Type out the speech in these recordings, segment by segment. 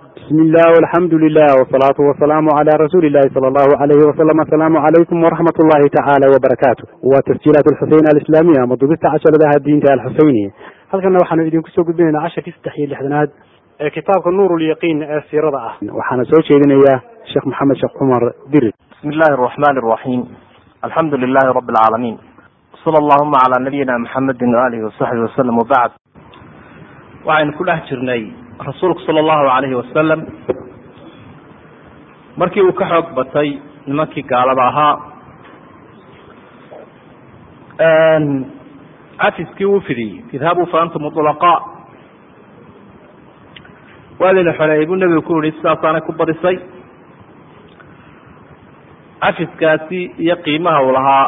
bismi illah alxamdu lilah wsalaatu wasalaamu cala rasuuli illahi sala allahu alayhi wasalam asalaamu calaykum waraxmat ullahi tacaala wabarakaatu waa tasjiilaat alxuseyn alislaamiya ama dubista casharadaha diinta alxuseyniya halkana waxaanu idinku soo gudbinaynaa casharkii saddex iyo lixdanaad ee kitaabka nuur lyaqiin ee siirada ah waxaana soo jeedinayaa sheekh maxamed sheekh cumar diri bismi illahi araxmani araxiim alxamdu lilahi rabi alcaalamiin sala allahuma calaa nabiyina maxamedin waalihi wasaxbi wasalam wabacd waxaynu ku dhex jirnay rasuulku sala allahu alayhi wasalam markii uu ka xoog batay nimankii gaalada ahaa cafiskii uu fidiyey idhabuu fa antum ulaqaa waa layna xoleeyey buu nebigu ku yihi sidaasaanay ku badisay cafiskaasi iyo qiimaha uu lahaa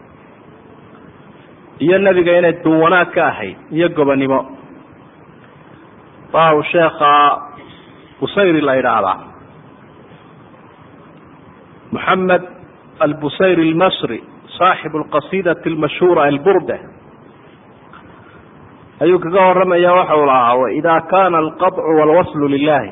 iyo nebiga inay duwanaag ka ahayd iyo gobonimo waa uu sheekha busayri la yidhaahdaa moxamed albusayri almasri saaxibu alqasidati almashhuura alburda ayuu kaga waramaya waxa uu lahaa waidaa kana alqadcu walwaslu lilahi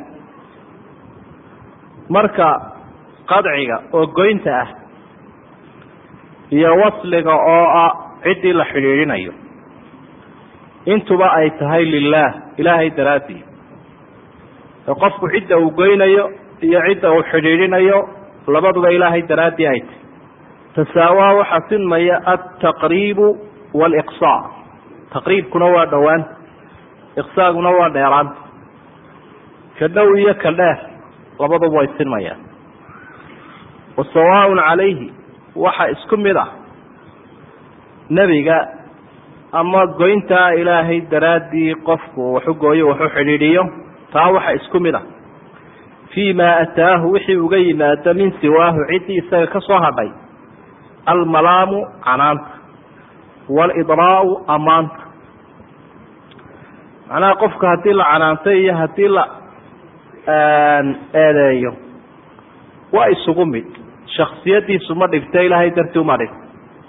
marka qadciga oo goynta ah iyo wasliga oo ah ciddii la xidhiidhinayo intuba ay tahay lilah ilaahay daraadii ee qofku cidda uu goynayo iyo cidda uu xidhiidhinayo labaduba ilaahay daraaddii ay tahy tasaawaa waxaa sinmaya altaqriibu waaliqsaa taqriibkuna waa dhowaanta iqsaaguna waa dheeraanta ka dhow iyo ka dheer labaduba way sinmayaan wa sawaaun calayhi waxa isku mid ah nebiga ama goyntaa ilaahay daraaddii qofku waxu gooyo waxu xidhiidhiyo taa waxa isku mid ah fii ma ataahu wixii uga yimaado min siwaahu ciddii isaga ka soo hadhay almalaamu canaanta waalidraa'u ammaanta macnaha qofka haddii la canaantay iyo haddii la eedeeyo waa isugu mid shaksiyadiisu ma dhigta ilaahay dartii uma dhigta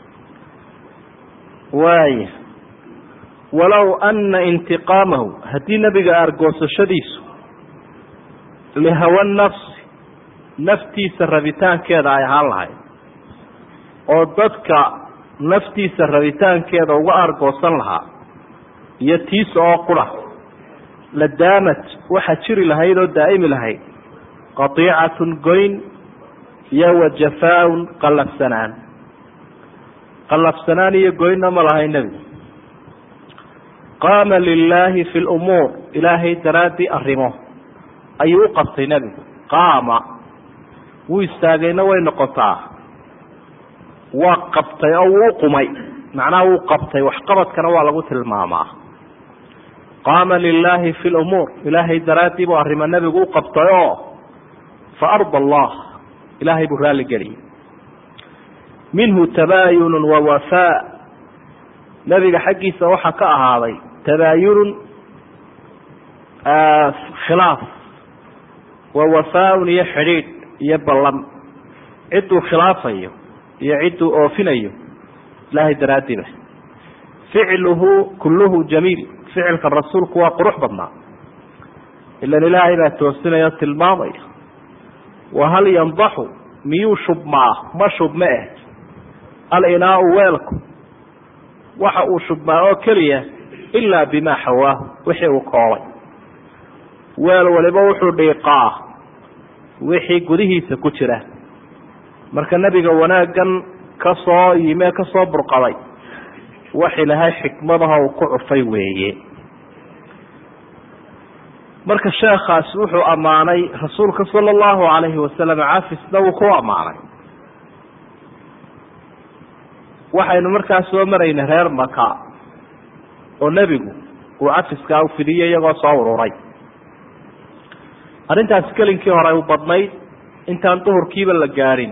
waaya walow ana intiqaamahu haddii nebiga argoosashadiisu lihawa nafsi naftiisa rabitaankeeda ay ahaan lahayd oo dadka naftiisa rabitaankeeda uga argoosan lahaa iyo tiisa oo qura la daamat waxaa jiri lahayd oo daa'imi lahayd qatiicatun goyn iyo wa jafaa-un qallafsanaan qallafsanaan iyo goynna ma lahay nebigu qaama lilaahi fi lumuur ilaahay daraaddii arrimo ayuu u qabtay nebigu qaama wuu istaagayna way noqotaa waa qabtay oo wuu uqumay macnaha wuu qabtay waxqabadkana waa lagu tilmaamaa qaama lilaahi fi lumuur ilaahay daraaddii buu arrimo nebigu u qabtay oo fa arda allah ilaahay buu raalli geliyay minhu tabaayunun wa wafaa nebiga xaggiisa waxaa ka ahaaday tabaayunun khilaaf wa wafaa-un iyo xidhiidh iyo ballan cidduu khilaafayo iyo cidduu oofinayo ilaahay daraaddiiba ficluhu kulluhu jamiil ficilka rasuulku waa qurux badnaa ilan ilaahay baa toosinaya o tilmaamaya wa hal yandaxu miyuu shubmaa ma shubme eh alinaau weelku waxa uu shubmaa oo keliya ilaa bimaa xawaahu wixii uu koolay weel waliba wuxuu dhiiqaa wixii gudihiisa ku jira marka nebiga wanaaggan ka soo yime ka soo burqaday wax ilahay xikmadaha uu ku cufay weeye marka sheekhaasi wuxuu ammaanay rasuulka sala allahu alayhi wasalam cafisna wuu ku ammaanay waxaynu markaa soo maraynay reer maka oo nebigu uu cafiskaa u fidiyey iyagoo soo ururay arrintaasi kelinkii hore u badnayd intaan duhurkiiba la gaadhin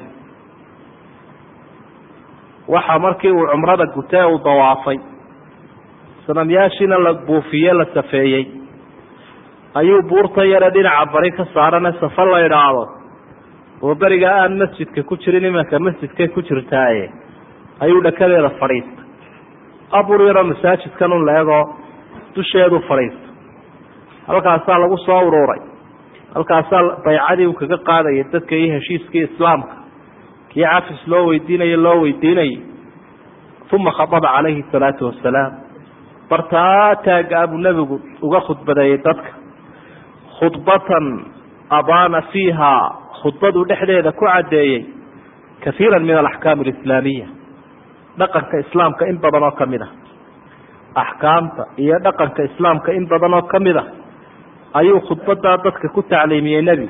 waxa markii uu cumrada gutee uu dawaafay sanamyaashiina la buufiye la safeeyey ayuu buurta yare dhinaca bari ka saarane safa la idhaahdo oo beriga aan masjidka ku jirin imanka masjidkay ku jirtaaye ayuu dhakadeeda fadhiistay abur yaroo masaajidkan un la egoo dusheedu fadhiista halkaasaa lagu soo ururay halkaasaa baycadii uu kaga qaadaya dadka iyo heshiiskii islaamka kii cafis loo weydiinayo loo weydiinayay uma khaطba calayhi الsalaatu wasalaam bartaa taagaa buu nebigu uga khudbadeeyey dadka khudbatan abaana fiiha khudbaduu dhexdeeda ku caddeeyey kaiira min alaxkaam alislaamiya dhaqanka islaamka in badan oo kamid a axkaamta iyo dhaqanka islaamka in badan oo kamid a ayuu khudbadaa dadka ku tacliimiyey nebigu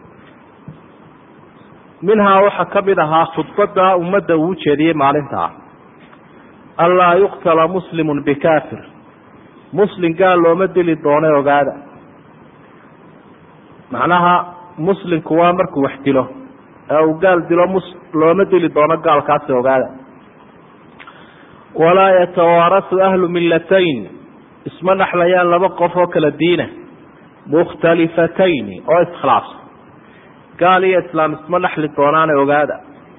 minhaa waxaa kamid ahaa khudbadaa ummadda uu ujeediyey maalintaa anlaa yuqtala muslimu bikafir muslim gaal looma dili doone ogaada macnaha muslimku waa markuu wax dilo ee uu gaal dilo mus looma dili doono gaalkaasi ogaada walaa yatawaarasu ahlu millatayn isma dhexlayaan laba qof oo kala diina mukhtalifatayn oo iskhilaafsan gaal iyo islaam isma dhexli doonaane ogaada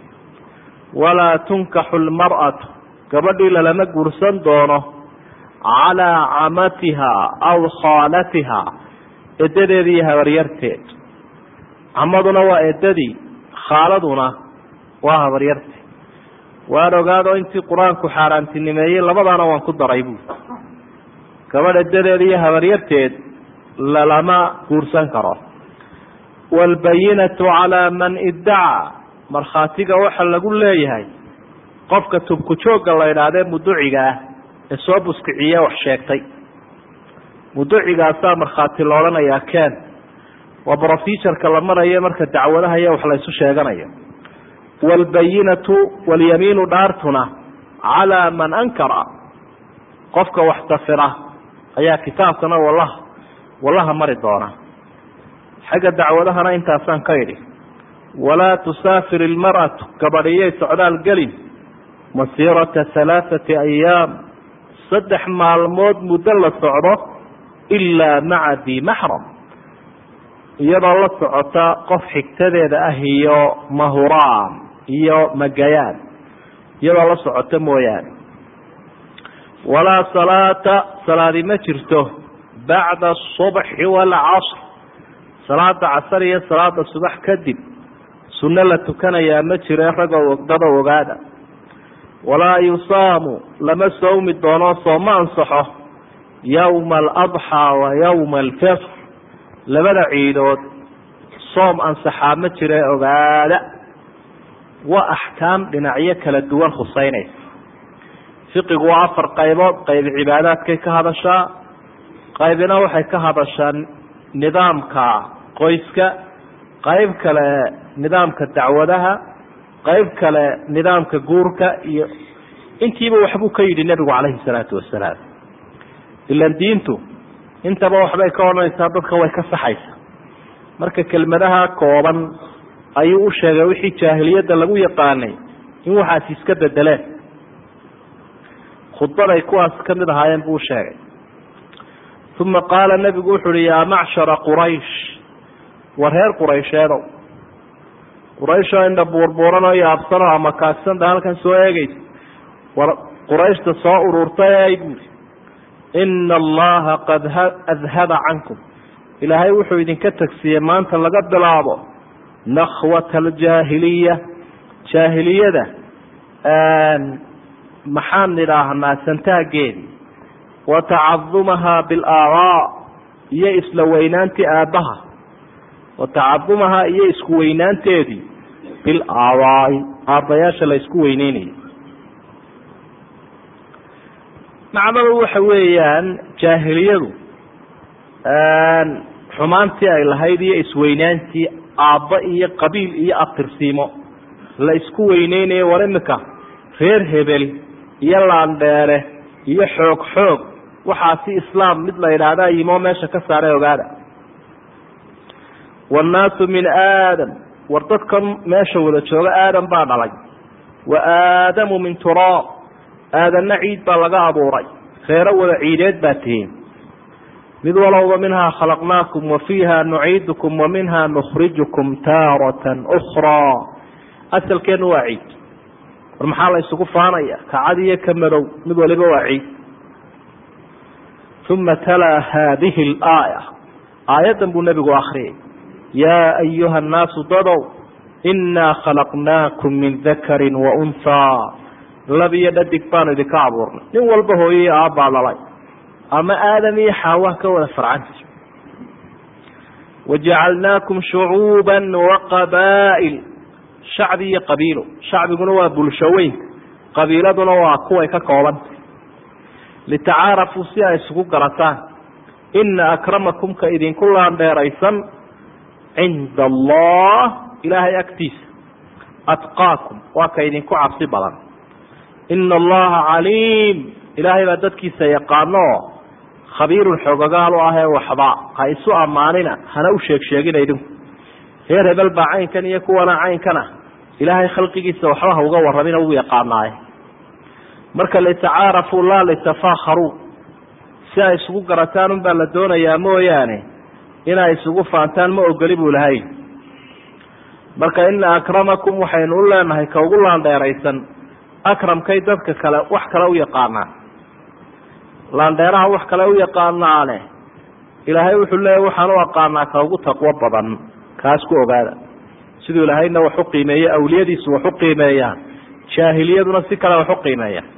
walaa tunkaxu lmar'atu gabadhii lalama guursan doono calaa camatiha aw khaalatiha edadeeda iyo habaryarteed camaduna waa edadii khaaladuna waa habaryarteed waan ogaado intii qur-aanku xaaraantinimeeyey labadaana waan ku daray buui gabadh edadeeda iyo habaryarteed lalama guursan karo waalbayinatu calaa man iddacaa markhaatiga waxa lagu leeyahay qofka tubku joogga la idhaahdee muduciga ah ee soo buskiciye wax sheegtay muducigaasaa markhaati la odhanayaa ken waa brofesorka la marayo marka dacwadaha iyo wax laysu sheeganayo waalbayinatu walyamiinu dhaartuna calaa man ankara qofka wax dafira ayaa kitaabkana wallaha wallaha mari doona xagga dacwadahana intaasaan ka idhi walaa tusaafir ilmar'atu gabadhiyay socdaal gelin masiirata halaathati ayaam saddex maalmood muddo la socdo ilaa maca di maxram iyadoo la socota qof xigtadeeda ah iyo mahuraan iyo magayaan iyadoo la socota mooyaane walaa salaata salaadi ma jirto bacda asubxi waalcasr salaada casar iyo salaada subax kadib sunno la tukanayaa ma jire ragoo ogdada ogaada walaa yusaamu lama soomi doono sooma ansaxo yowma aladxaa wa yowma alfitr labada ciidood soom ansaxaa ma jire ogaada waa axkaam dhinacyo kala duwan khuseynaysa fiqigu waa afar qaybood qayb cibaadaadkay ka hadashaa qaybina waxay ka hadashaa nidaamka qoyska qayb kale nidaamka dacwadaha qayb kale nidaamka guurka iyo intiiba waxbuu ka yidhi nebigu calayhi salaatu wasalaam ilan diintu intaba waxbay ka odhanaysaa dadka way ka saxaysa marka kelmadaha kooban ayuu u sheegay wixii jaahiliyadda lagu yaqaanay in waxaasi iska bedeleen khudbaday kuwaas ka mid ahaayeen buu usheegay uma qaala nebigu wuxu uhi yaa macshara quraysh war reer quraysheedow qurayshoo indha buurbuuran oo yaabsanoo ama kaagsanta halkan soo eegaysa war qurayshta soo ururtay buuri ina allaha qad adhaba cankum ilaahay wuxuu idinka tagsiiyey maanta laga bilaabo nakhwata aljaahiliya jaahiliyada maxaan idhaahnaa santaageedi wa tacadumaha bilaabaa iyo isla weynaantii aabbaha wa tacadumahaa iyo isku weynaanteedii bilaabaai aabbayaasha la isku weyneynayo macnadu waxa weeyaan jaahiliyadu xumaantii ay lahayd iyo isweynaantii aabba iyo qabiil iyo abtirsiimo la isku weyneynayo war imika reer hebel iyo laandheere iyo xoog xoog waxaasi islaam mid la yidhaahdaa yimoo meesha ka saaray ogaada wannaasu min aadam war dadkan meesha wada jooga aadam baa dhalay wa aadamu min turaab aadanna ciid baa laga abuuray reero wada ciideed baa tihiin mid walowba minhaa khalaqnaakum wa fiiha nuciidukum wa minha nukhrijukum taaratan ukhraa asalkeenu waa ciid war maxaa la isugu faanaya kacad iyo ka madow mid waliba waa ciid uma talaa haadihi alaaya aayaddan buu nebigu akriyay yaa ayuha annaasu dadow innaa khalaqnaakum min dakarin wa unhaa lab iyo dhadig baanu idinka abuurnay nin walba hooyai aabbaa dhalay ama aadam iyo xaawa ka wada farcanta wajacalnaakum shucuuba waqabaa'il shacbi iyo qabiilo shacbiguna waa bulsho weynka qabiiladuna waa kuway ka koobanta litacaarafuu si ay isugu garataan ina akramakum ka idinku laandheeraysan cinda allah ilaahay agtiisa atqaakum waa ka idinku cabsi badan ina allaha caliim ilaahay baa dadkiisa yaqaano khabiirun xoogagaal u ahee waxba ha isu ammaanina hana u sheeg sheegina idinku reer hebel baa caynkan iyo kuwana caynkan ah ilaahay khalqigiisa waxba ha uga warramina wuu yaqaanaaye marka litacaarafuu laa litafakharuu si ay isugu garataan unbaa la doonayaa mooyaane inay isugu faantaan ma ogoli buu lahay marka ina akramakum waxaynu u leenahay ka ugu laandheeraysan akramkay dadka kale wax kale u yaqaanaan laandheeraha wax kale u yaqaanaane ilaahay wuxuu leeya waxaan u aqaanaa ka ugu taqwo badan kaas ku ogaada siduu ilaahayna wax u qiimeeye awliyadiisu wax u qiimeeyaan jaahiliyaduna si kale wax u qiimeeyaan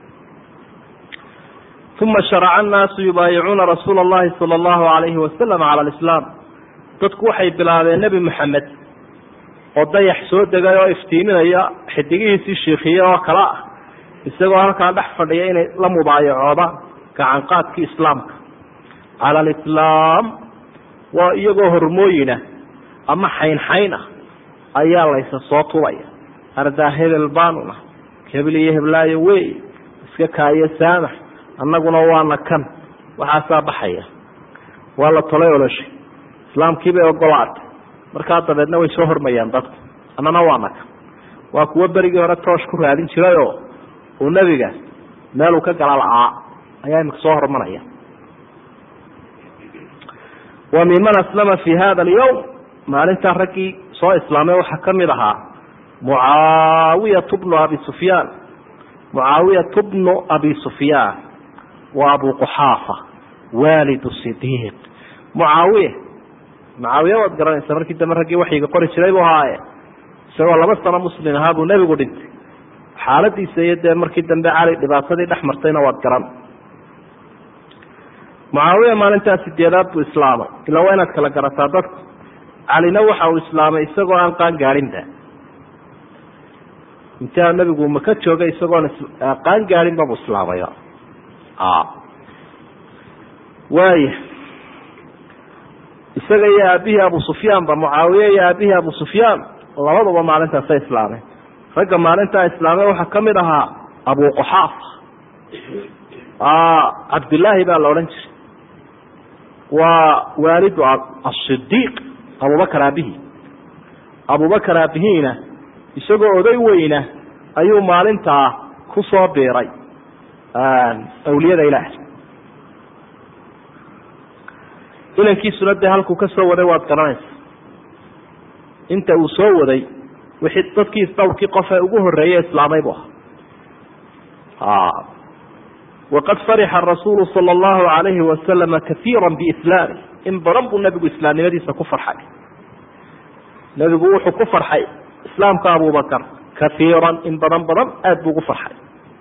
uma sharaca annaasu yubaayicuuna rasuula allahi sala allahu alayhi wasalam cala alislaam dadku waxay bilaabeen nebi moxamed oo dayax soo degay oo iftiiminaya xidigihiisii shiikhiye oo kale ah isagoo halkaa dhex fadhiya inay la mubaayacoodaan gacanqaadkii islaamka cala alislaam waa iyagoo hormooyina ama xaynxayn ah ayaa laysa soo tubaya ardaa hebel baanuna hebel iyo heblaayo wey iska kaayo saamax annaguna waana kan waxaasaa baxaya waa la tolay oloshay islaamkiibay ogolaatay markaa dabeedna way soo hormayaan dadku annana waana kan waa kuwo berigii hore toosh ku raadin jirayoo uu nebiga meeluu ka gala la-aa ayaa imika soo hormaraya wa minman aslama fi hada alyawm maalintaa raggii soo islaamay waxaa ka mid ahaa mucaawiyatu bnu abi sufyaan mucaawiyatu bnu abi sufyaan wa abu quxaafa waalidu sidiiq mucaawiya mucaawiya waad garanaysa markii dambe raggii waxyiga qori jiray buu ahaaye isagoo laba sano muslim ahaa buu nebigu dhintay xaaladiisa iyo dee markii dambe cali dhibaatadii dhex martayna waad garan mucaawiya maalintaa sideedaad buu islaamay ilaa waa inaad kala garataa dadku calina waxa uu islaamay isagoo aan qaan gaadhinba intaa nebigu maka joogay isagoon qaan gaadhinba buu islaamay waaya isaga iyo aabihii abu sufyaan ba mucaawiye iyo aabihii abu sufyaan labaduba maalintaasay islaameen ragga maalintaa islaamay waxaa ka mid ahaa abu quxaafa cabdillaahi baa la odhan jiray waa waalidu asidiiq abubakar aabihii abubakar aabihiina isagoo oday weyna ayuu maalintaa ku soo biiray awliyada ilaah inankiisuna dee halkuu ka soo waday waad garanaysa inta uu soo waday wixii dadkii dhowrkii qof ee ugu horreeyey islaamay buu ahaa waqad farixa rasuulu sala allahu alayhi wasalama kaiira biislaami in badan buu nebigu islaamnimadiisa ku farxay nebigu wuxuu ku farxay islaamka abubakar kaiiran in badan badan aada buu ugu farxay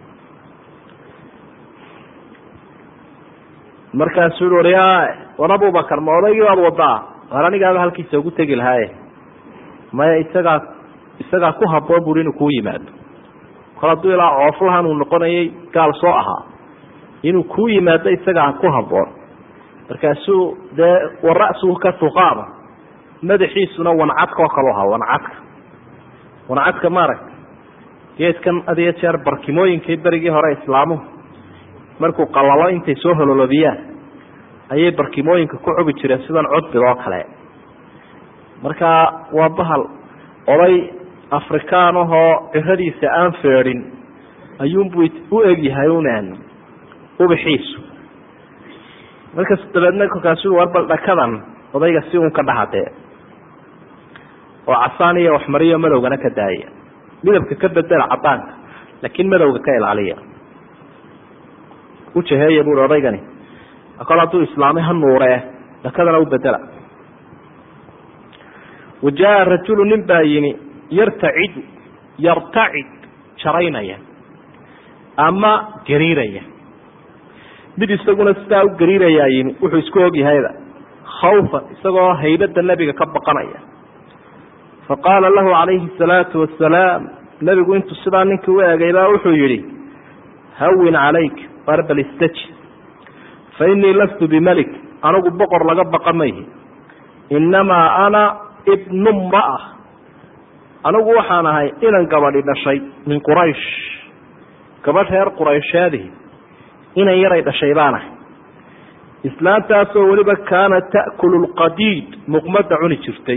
markaasuu i uri war abubakar ma odaygii baad wadaa war anigaaba halkiisa ugu tegi lahaaye maya isagaa isagaa ku haboon buri inuu kuu yimaado kol hadduu ilaa cooflahan uu noqonayay gaal soo ahaa inuu kuu yimaado isagaa ku haboon markaasuu dee wara'suhu ka tuqaama madaxiisuna wancadka oo kale ahaa wancadka wancadka maaragta geedkan had iyo jeer barkimooyinkii berigii hore islaamuhu markuu qalalo intay soo hololobiyaan ayay barkimooyinka ku cubi jireen sidan cudbid oo kale marka waa bahal oday afrikaan ahoo ciradiisa aan feedhin ayuunbuu u egyahay unan ubixiisu markas dabeedna kolkaasu war bal dhakadan odayga si uun ka dhahadee oo casaan iyo waxmariyo madowgana ka daaya midabka ka bedela cadaanka laakiin madowga ka ilaaliya ujaheeya buui odaygani kol hadduu islaamay ha nuuree dhakadana u bedela wa jaa rajulu nin baa yimi yartacidu yartacid jaraynaya ama gariiraya mid isaguna sidaa u gariirayaa yimi wuxuu isku ogyahayba khawfan isagoo haybadda nebiga ka baqanaya faqaala lahu calayhi asalaatu wasalaam nebigu intuu sidaa ninkii u eegay baa wuxuu yidhi hawin calayk barbal istaji fa innii lastu bimelik anigu boqor laga baqa mayhi innamaa ana ibnu mra'a anigu waxaan ahay inan gabadhi dhashay min quraysh gabadh reer quraysheedihi inan yaray dhashay baan ahay islaantaasoo weliba kaana ta'kulu lqadiid muqmadda cuni jirtay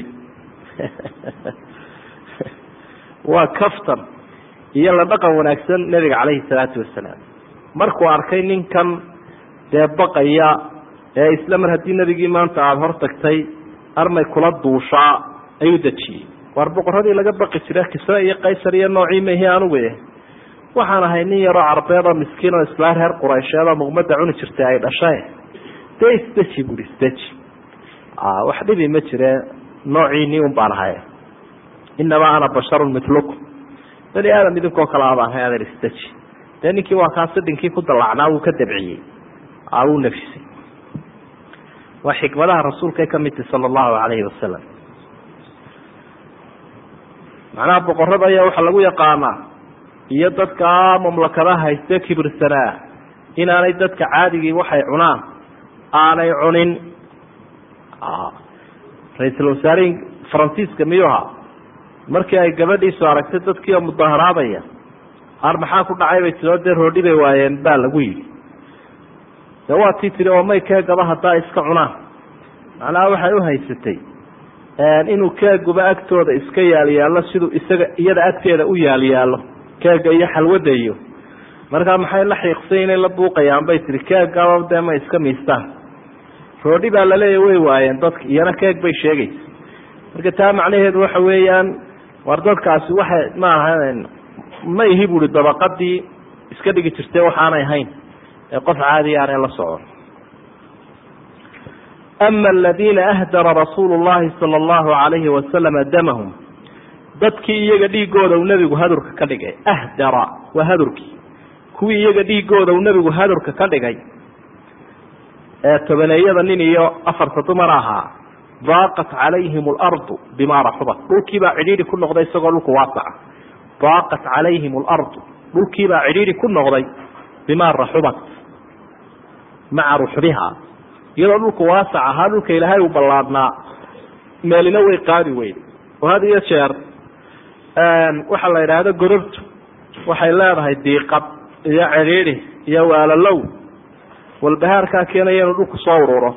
waa kaftan iyo la dhaqan wanaagsan nebiga calayhi salaatu wasalaam markuu arkay ninkan dee baqaya ee isla mar haddii nebigii maanta aada hor tagtay armay kula duushaa ayuu dejiyey waar boqoradii laga baqi jira kisre iyo qaysar iyo noocii mahi anugu eh waxaan ahay nin yaroo carbeed oo miskiin oo islaa reer quraysheed oo muqmadda cuni jirtay ay dhashay dee isdeji buri isdeji wax dhibi ma jire noociinii un baan ahay inamaa ana basharun milukum bani aadam idinkoo kale abaan hay adeer isdeji dee ninkii waa kaa sidhinkii ku dallacnaa wuu ka dabciyey wuu nafisay waa xikmadaha rasuulkay ka mid tahi sala allahu alayhi wasalam macnaha boqorada ayaa waxaa lagu yaqaanaa iyo dadka mamlakadaha hayste kibirsanaa inaanay dadka caadigii waxay cunaan aanay cunin ra-iisul wasaarihii faransiiska miyuha markii ay gabadhiisu aragtay dadkii oo mudaharaadaya ar maxaa ku dhacay bay tiro dee roodhi bay waayeen baa lagu yidhi de waa tii tiri oo may keegaba haddaa iska cunaan macnaha waxay u haysatay inuu keeguba agtooda iska yaalyaallo siduu isaga iyada agteeda u yaalyaallo keega iyo xalwada iyo markaa maxay la xiiqsay inay la buuqayaan bay tihi keegaba dee ma iska miistaan roodhi baa laleeya way waayeen dadka iyana keeg bay sheegaysa marka taa macnaheedu waxa weeyaan war dadkaasi waxay ma aha ma ihi buhi dabaqadii iska dhigi jirtay waxaanay ahayn ee qof caadiya aanay la socon ama aladiina ahdara rasuulu llahi sala allahu alayhi wasalama damahum dadkii iyaga dhiigooda uu nebigu hadurka ka dhigay ahdara waa hadurkii kuwii iyaga dhiigooda uu nebigu hadurka ka dhigay ee tobaneeyada nin iyo afarta dumar ahaa daaqat calayhim alardu bima raxubat dhulkiibaa cidhiidhi ku noqday isagoo dhulku waasaca daaqat calayhim alardu dhulkiibaa cidhiidhi ku noqday bima raxubat maca ruxbiha iyadoo dhulku waasac ahaa dhulka ilaahay uu ballaadhnaa meelina way qaadi weyday oo had iyo jeer waxaa la yidhaahda gorortu waxay leedahay diiqad iyo cidhiidhi iyo waalalow walbahaarkaa keenaya inuu dhulku soo ururo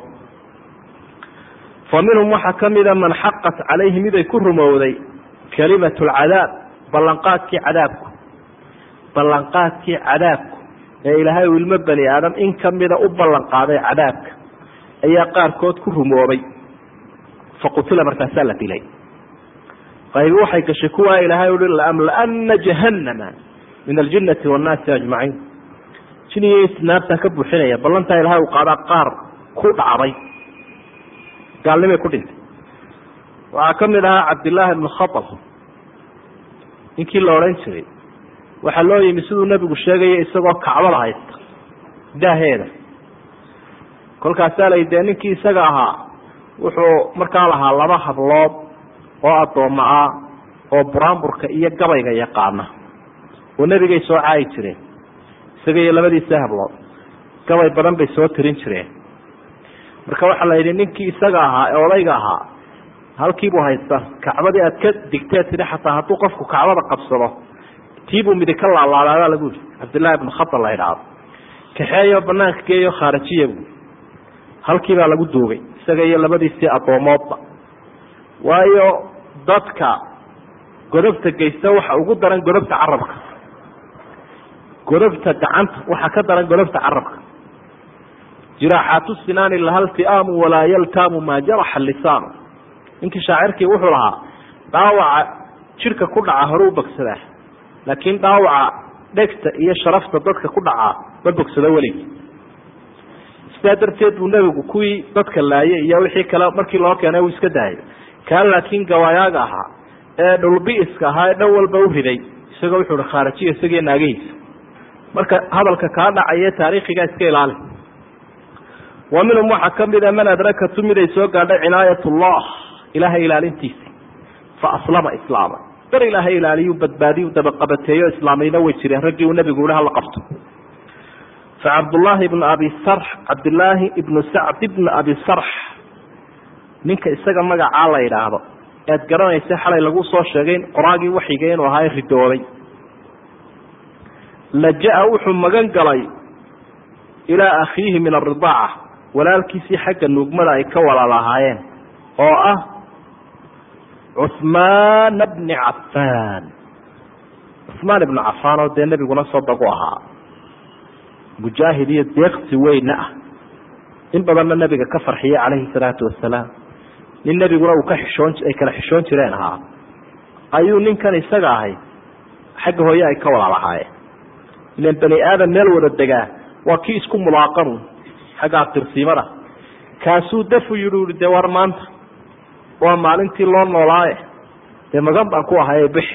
fa minhum waxaa ka mida man xaqat calayhi miday ku rumowday kalimatu lcadaab ballanqaadkii cadaabku ballanqaadkii cadaabku ee ilaahay uu ilmo bani aadam in kamida u ballan qaaday cadaabka ayaa qaarkood ku rumoobay faqutila markaasaa la dilay qaybi waxay gashay kuwaa ilaahay uhi laamlaana jahannama min aljinnati wannaasi ajmaciin jiniyo naartaa ka buuxinaya ballantaa ilahay uu qaadaa qaar ku dhacday gaalnimay ku dhintay waxaa ka mid ahaa cabdillaahi ibnu khatal ninkii la odhan jiray waxaa loo yimi siduu nebigu sheegaya isagoo kacbada haysta daaheeda kolkaasaa la dee ninkii isaga ahaa wuxuu markaa lahaa laba hablood oo addoommo ah oo buraanburka iyo gabayga yaqaana oo nebigay soo caayi jireen isaga iyo labadiisa hablood gabay badan bay soo tirin jireen marka waxaa la yidhi ninkii isaga ahaa ee odayga ahaa halkiibuu haysta kacbadii aad ka digtee tidhi xataa hadduu qofku kacbada qabsado tiibuu midi ka laalaadaabaa lagu yidhi cabdillahi ibnu khatal la idhaahdo kaxeeyo banaanka geeyo khaarajiya buu halkiibaa lagu duugay isaga iyo labadiisii addoomoodba waayo dadka godobta geysta waxa ugu daran godobta carabka godobta gacanta waxaa ka daran godobta carabka jiraaxaatu sinaani lahal ti'aamu walaa yaltaamu maa jaraxa lisaanu ninkii shaacirkii wuxuu lahaa dhaawaca jidhka ku dhaca hore u bogsadaa laakiin dhaawaca dhegta iyo sharafta dadka ku dhacaa ma bogsado weligii sidaa darteed buu nebigu kuwii dadka laayay iyo wixii kale markii loo keenay uu iska daayay kaa laakiin gawaayaaga ahaa ee dhulbiiska ahaa ee dhan walba u riday isagoo wuxuu hi khaarajiya isagiyo naagihiisa marka hadalka kaa dhacaya taariikhiga iska ilaali wa minhum waxaa kamida man adrakatu mid ay soo gaadhay cinaayat ullah ilaahay ilaalintiisa fa aslama islaama dar ilaahay ilaaliyu badbaadiyu dabaqabateeyo islaamayna way jireen raggii uu nabigu ihi hala qabto fa cabdullaahi ibnu abi sarx cabdillaahi ibnu sacd ibnu abi sarx ninka isaga magacaa la yidhaahdo ead garanaysa xalay lagu soo sheegay qoraagii waxiga inuu ahaa ridoobay laja-a wuxuu magan galay ilaa akhiihi min aridaaca walaalkiisii xagga nuugmada ay ka walaal ahaayeen oo ah cuhmaana bni cafaan cuhmaan ibnu cafaan oo dee nebiguna sodagu ahaa mujaahid iyo deeqsi weyna ah in badanna nebiga ka farxiyay calayhi salaatu wasalaam nin nebiguna uu ka xishoon ay kala xishoon jireen ahaa ayuu ninkan isaga ahay xagga hooye ay ka walaal ahaayeen ilan bani aadam meel wada degaa waa kii isku mulaaqanu xagga abtirsiimada kaasuu dafu yidhi ui dee war maanta waa maalintii loo noolaaye dee magan baan ku ahay bixi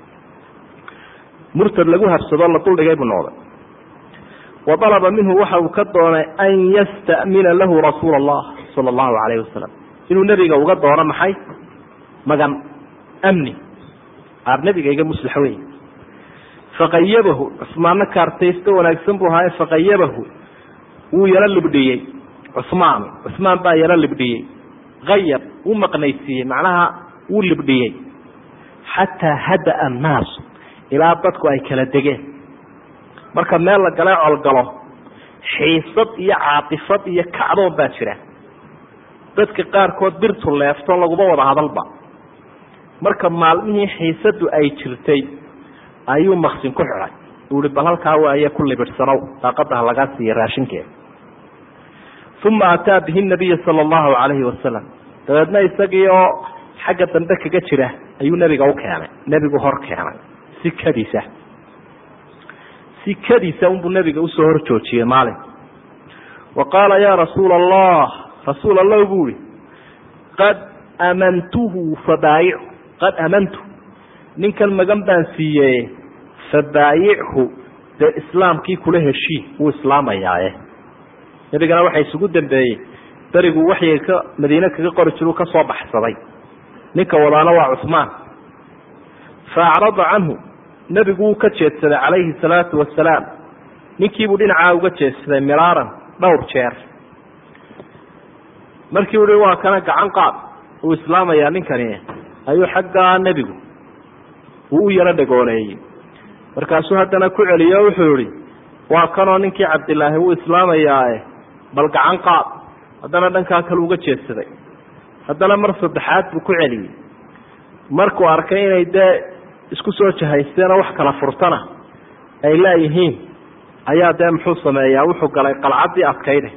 murtad lagu habsadoo la duldhigay buu noqday wa dalaba minhu waxa uu ka doonay an yastamina lahu rasuula allah sala allahu calayhi wasalam inuu nebiga uga doono maxay magan amni aar nebiga iga muslax wey faqayabahu cusmaanna kaartaysto wanaagsan buu ahaaye faqayabahu wuu yaro libdhiyey cusmaan cusmaan baa yaro libdhiyey ayab wuu maqnaysiiyey macnaha wuu libdhiyey xataa hada-a annaasu ilaa dadku ay kala degeen marka meel la gala colgalo xiisad iyo caatifad iyo kacdoon baa jira dadka qaarkood birtu leefto laguma wada hadalba marka maalmihii xiisadu ay jirtay ayuu maksin ku xidhay uu ihi bal halkaa waaye ku libidhsanow daaqada ha lagaa siiya raashinkeeda uma ataa bihi nabiya sala allahu calayhi wasalam dabeedna isagii oo xagga dambe kaga jira ayuu nebiga u keenay nebigu hor keenay sikadiisa sikadiisa unbuu nebiga usoo hor joojiyey maalin wa qaala yaa rasuula allah rasuul allah buu ihi qad amantuhu fabaayichu qad amantu ninkan magan baan siiyey fabaayichu dee islaamkii kula heshii wuu islaamayaaye nebigana waxaa isugu dambeeyey berigu waxyiga ka madiine kaga qori jiru ka soo baxsaday ninka wadaana waa cuhmaan fa acrada canhu nebigu wuu ka jeedsaday calayhi salaatu wasalaam ninkiibuu dhinacaa uga jeedsaday miraaran dhowr jeer markii uhi waa kana gacan qaad uu islaamayaa ninkani ayuu xaggaa nebigu uu u yaro dhagooleeyey markaasuu haddana ku celiyo o wuxuu yihi waa kanoo ninkii cabdilaahi wuu islaamayaae bal gacan qaad haddana dhankaa kale uga jeedsaday haddana mar saddexaad buu ku celiyey markuu arkay inay dee isku soo jahaysteenoo wax kala furtana ay laayihiin ayaa dee muxuu sameeyaa wuxuu galay qalcaddii adkayde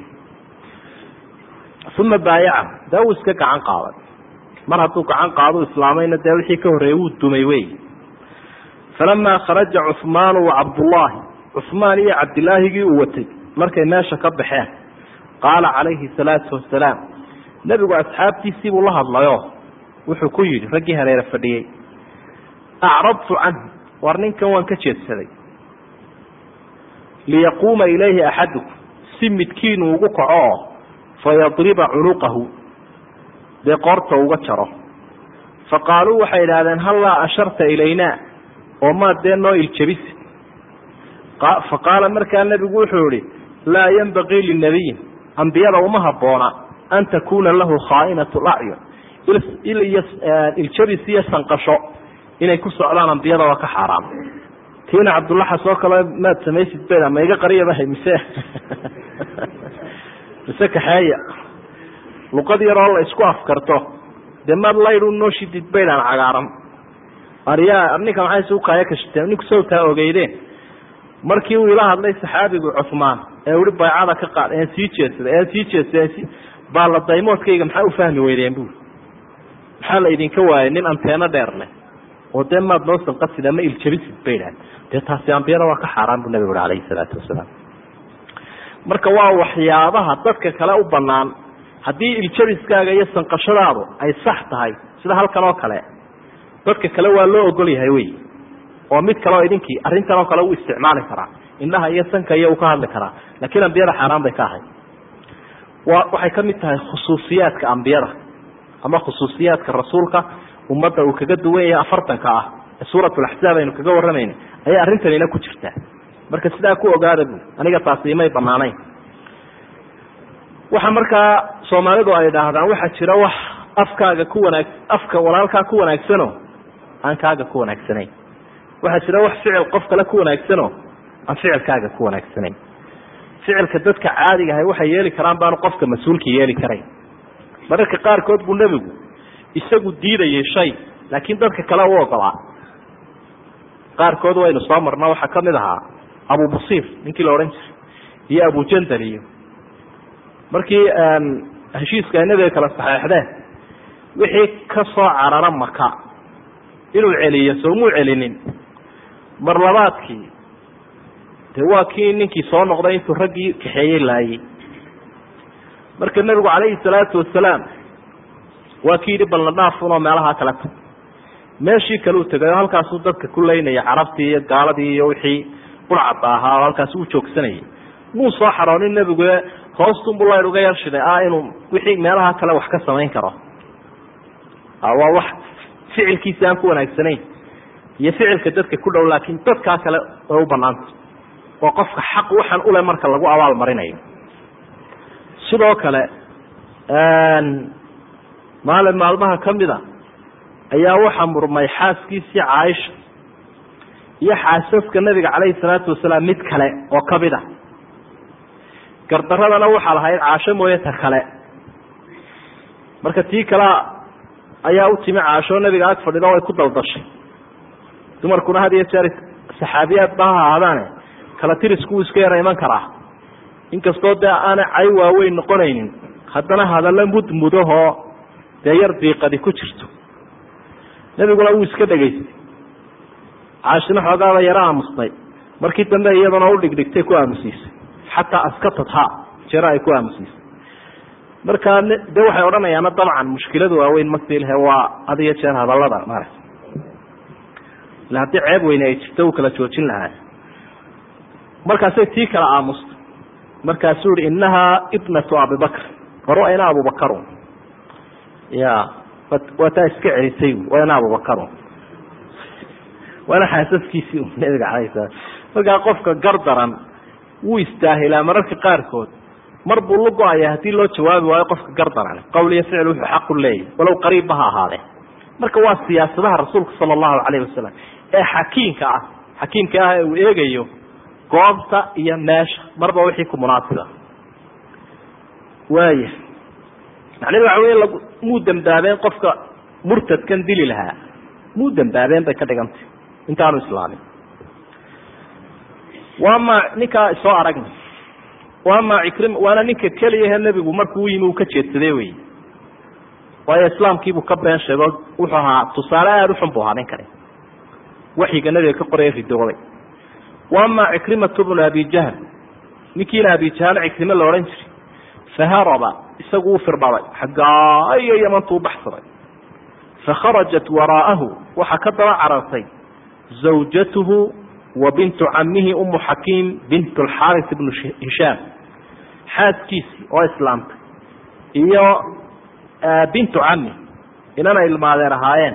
uma baayaca dee wuu iska gacan qaaday mar hadduu gacan qaadu islaamayna dee wixii ka horreeyey wuu dumay wey falamaa kharaja cuhmaanu wa cabdullaahi cuhmaan iyo cabdilaahigii uu watay markay meesha ka baxeen qaala calayhi salaatu wasalaam nebigu asxaabtiisii buu la hadlayo wuxuu ku yidhi raggii hareere fadhiyey acradtu canhu war ninkan waan ka jeedsaday liyaquuma ilayhi axadukum si midkiinu ugu kaco oo fayadriba cunuqahu dee qoorta uga jaro fa qaaluu waxay idhaahdeen hallaa asharta ilaynaa oo maad dee noo iljabisi fa qaala markaa nebigu wuxuu yihi laa yenbagii linabiyin ambiyada uma habboona an takuuna lahu khaainatu lacyun iljabis iyo sanqasho inay ku socdaan ambiyada waa ka xaaraam tiina cabdullaxas oo kale maad samaysid beda ma iga qariyaba mise mise kaxeeya luqad yaroo la isku afkarto dee maad laydu noo shidid baydaan cagaaran aryaa ninka maxay isu kaaya kashiteen ninku sawtaa ogeydeen markii uu ila hadlay saxaabigu cuhmaan ee uhi baycada ka qaad een sii jeedsaday een sii jeedsaday baa la daymoodkayga maxaa u fahmi weydeen buuri maxaa la idinka waayay nin anteeno dheer leh oo dee maad noo sanqasid ama iljabisid bay idhahan dee taasi ambiyada waa ka xaaraan buu nabigu uhi calayhi salaatu wasalaam marka waa waxyaabaha dadka kale u banaan haddii iljabiskaaga iyo sanqashadaadu ay sax tahay sida halkan oo kale dadka kale waa loo ogol yahay wey oo mid kale oo idinkii arrintan oo kale uu isticmaali karaa indhaha iyo sanka iyo uu ka hadli karaa laakiin ambiyada xaaraan bay ka ahayd wa waxay ka mid tahay khusuusiyaadka ambiyada ama khusuusiyaadka rasuulka ummadda uu kaga duwan yahay afartanka ah ee suuratulaxsaab aynu kaga warramayna ayay arrintanina ku jirtaa marka sidaa ku ogaada bu aniga taasi imay banaanayn waxa markaa soomaalidu ay idhaahdaan waxaa jira wax afkaaga ku wanaag afka walaalkaa ku wanaagsano aan kaaga ku wanaagsanayn waxaa jira wax ficil qof kale ku wanaagsano aan ficilkaaga ku wanaagsanayn ficilka dadka caadiga ahay waxay yeeli karaan baanu qofka mas-uulka yeeli karayn mararka qaarkood buu nebigu isagu diidayay shay laakiin dadka kale u ogolaa qaarkood waynu soo marna waxaa kamid ahaa abu basiir ninkii la odhan jiray iyo abujandal iyo markii heshiiska ay nabiga kala saxeexdeen wixii ka soo carara maka inuu celiyo soomuu celinin mar labaadkii de waa kii ninkii soo noqday intuu raggii kaxeeyey laayey marka nebigu calayhi salaatu wasalaam waa kii yidhi balna dhaafun oo meelahaa kale tag meeshii kale u tegay oo halkaasuu dadka ku leynaya carabtii iyo gaaladii iyo wixii burcadda ahaa oo halkaas uu joogsanayay muu soo xaroonin nebigu hoostunbu layr uga yarshiday ah inuu wixii meelaha kale wax ka samayn karo waa wax ficilkiisi aan ku wanaagsanayn iyo ficilka dadka ku dhow laakiin dadkaa kale way u banaanta oo qofka xaq waxaan ule marka lagu abaal marinayo sidoo kale maalin maalmaha kamida ayaa waxaa murmay xaaskiisii caaisha iyo xaasaska nabiga calayhi salaatu wasalaam mid kale oo kamid a gardaradana waxaa lahayd caasho mooye ta kale marka tii kalea ayaa u timi caasho nabiga ag fadhido way ku daldashay dumarkuna had iyo jeer saxaabiyaad ba ha ahaadaane kala tiriskuwuu iska yara iman karaa inkastoo dee aanay cay waaweyn noqonaynin haddana hadalla mudmudahoo dee yar diiqadi ku jirto nebiguna wuu iska dhegaystay caashina xoogaaba yaro aamusnay markii dambe iyaduna u dhigdhigtay ku aamusiisay xataa askatadha jero ay ku aamusiisay markaa de waxay odhanayaana dabcan mushkiladu waaweyn masilhe waa had iyo jeer hadallada maarata ila haddii ceeb weyne ay jirto uu kala joojin lahaa markaasay tii kala aamustay markaasuu yihi inahaa ibnatu abibakr hor waa ina abubakarun ya waa taa iska celisay waa ina abubakarun waana xaasaskiisii nabiga calayh salaam markaa qofka gardaran wuu istaahilaa mararka qaarkood mar buu la go-aya haddii loo jawaabi waayo qofka gardaran qowl iyo ficil wuxuu xaqu leeyahy walow qariibba ha ahaadee marka waa siyaasadaha rasuulka sala allahu calayhi wasalam ee xakiimka ah xakiimka ah ee uu eegayo goobta iyo meesha marba wixii ku munaasiba waaya macnahedu waxa wey muu dambaabeen qofka murtadkan dili lahaa muu dambaabeen bay ka dhigantay intaanu islaamin waama ninkaa soo aragnay waama ikrim waana ninka keliyahe nebigu markuu u yimi uu ka jeedsaday wey waayo islaamkiibuu ka been sheego wuxuu ahaa tusaale aada uxun bu ahaa ninkani waxyiga nabiga ka qoraya ridooday waama cikrimatu bnu abi jahl ninkiina abi jahl cikrime la odhan jiray faharaba isagu u firdhabay xaggaa iyo yamantu u baxsaday fakharajat waraa'ahu waxaa ka daba carartay zawjatuhu wa bintu camihi umu xakiim bint alxaaris ibnu hishaam xaaskiisii oo islaamtay iyo bintu cami inana ilmaadeen ahaayeen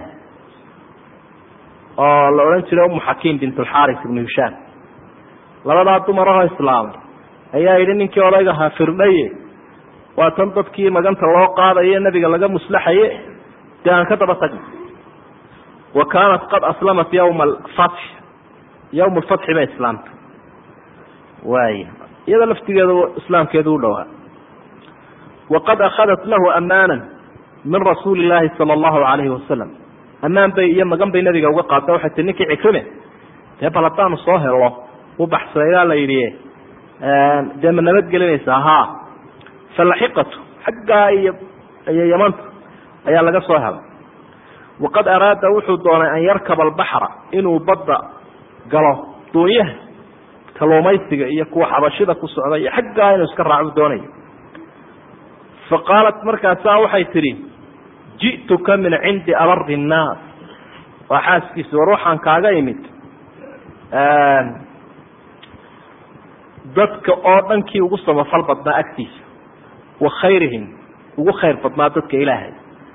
oo la odhan jiray umu xakiim bint alxaaris ibnu hishaam labadaa dumarahoo islaamay ayaa yidhi ninkii odaygahaa firdhaye waa tan dadkii maganta loo qaadaye nebiga laga muslaxaye dee aan ka daba tagna wa kaanat qad aslamat yawma alfatx yawma alfatxi bay islaamtay waaya iyada laftigeedu islaamkeedu u dhowaa waqad akhadat lahu amaanan min rasuuli illaahi sala allahu calayhi wasalam ammaan bay iyo magan bay nabiga uga qaada waxay tii ninkii cikrime dee bal haddaanu soo helo u baxsadaa la yidhi dee ma nabadgelinaysaa ha falaxiqatu xaggaa iyo iyo yamanta ayaa laga soo helay waqad araada wuxuu doonay an yarkaba albaxra inuu badda galo doonyaha kaluumaysiga iyo kuwa xabashida ku socda iyo xaggaa inuu iska raacu doonayo faqaalat markaasaa waxay tidhi ji'tuka min cindi abari nnaas waa xaaskiisi war waxaan kaaga imid dadka oo dhankii ugu samafal badnaa agtiisa wa khayrihim ugu khayr badnaa dadka ilaahay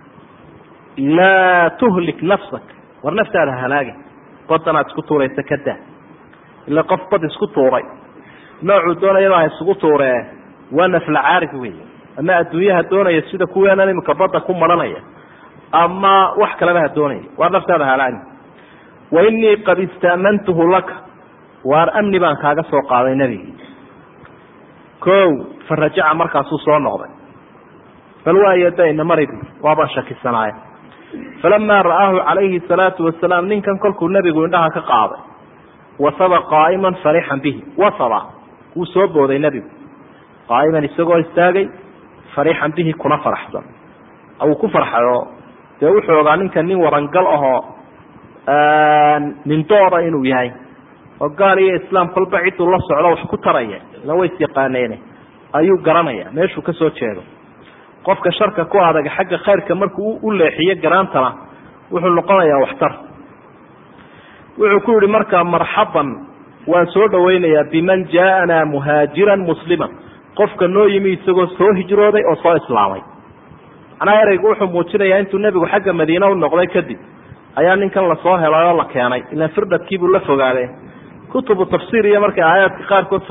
laa tuhlik nafsak war naftaada halaagin badanaad isku tuuraysa ka daa ila qof bad isku tuuray noocuu doonayaba ha isugu tuuree waa nafla caarig wey ama adduunyaha doonaya sida kuweenan imika badda ku maranaya ama wax kaleba ha doonaya waar naftaada halaagin wa inii qad ista'mantuhu laka waar amni baan kaaga soo qaaday nebigii ko fa rajaca markaasuu soo noqday bal waayo dayna mari bu waabaan shakisanaaya falamaa ra'aahu calayhi salaatu wasalaam ninkan kolkuu nebigu indhaha ka qaaday wasaba qaa'iman farixan bihi wasaba wuu soo booday nebigu qaa'iman isagoo istaagay farixan bihi kuna faraxsan wuu ku farxayo dee wuxuu ogaa ninkan nin warangal ahoo nindooda inuu yahay oo gaal iyo islaam kolba cidduu la socdo wax ku taraya ila way is yaqaaneene ayuu garanaya meeshuu ka soo jeedo qofka sharka ku adag xagga khayrka markuu u leexiyo garaantana wuxuu noqonayaa waxtar wuxuu ku yihi markaa marxaban waan soo dhawaynayaa biman jaaanaa muhaajiran musliman qofka noo yimi isagoo soo hijrooday oo soo islaamay macnaha ereygu wuxuu muujinayaa intuu nebigu xagga madiine u noqday kadib ayaa ninkan lasoo helay oo la keenay ilaan firdhadkiibuu la fogaade kutubu tafsiir iyo markay aayaadka qaarkood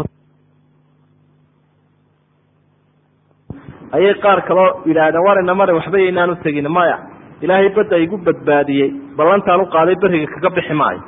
ayay qaar kaloo yidhaahdeen war ina mari waxba yaynaan u tegin maya ilaahay badda igu badbaadiyey ballantaan u qaaday beriga kaga bixi maayo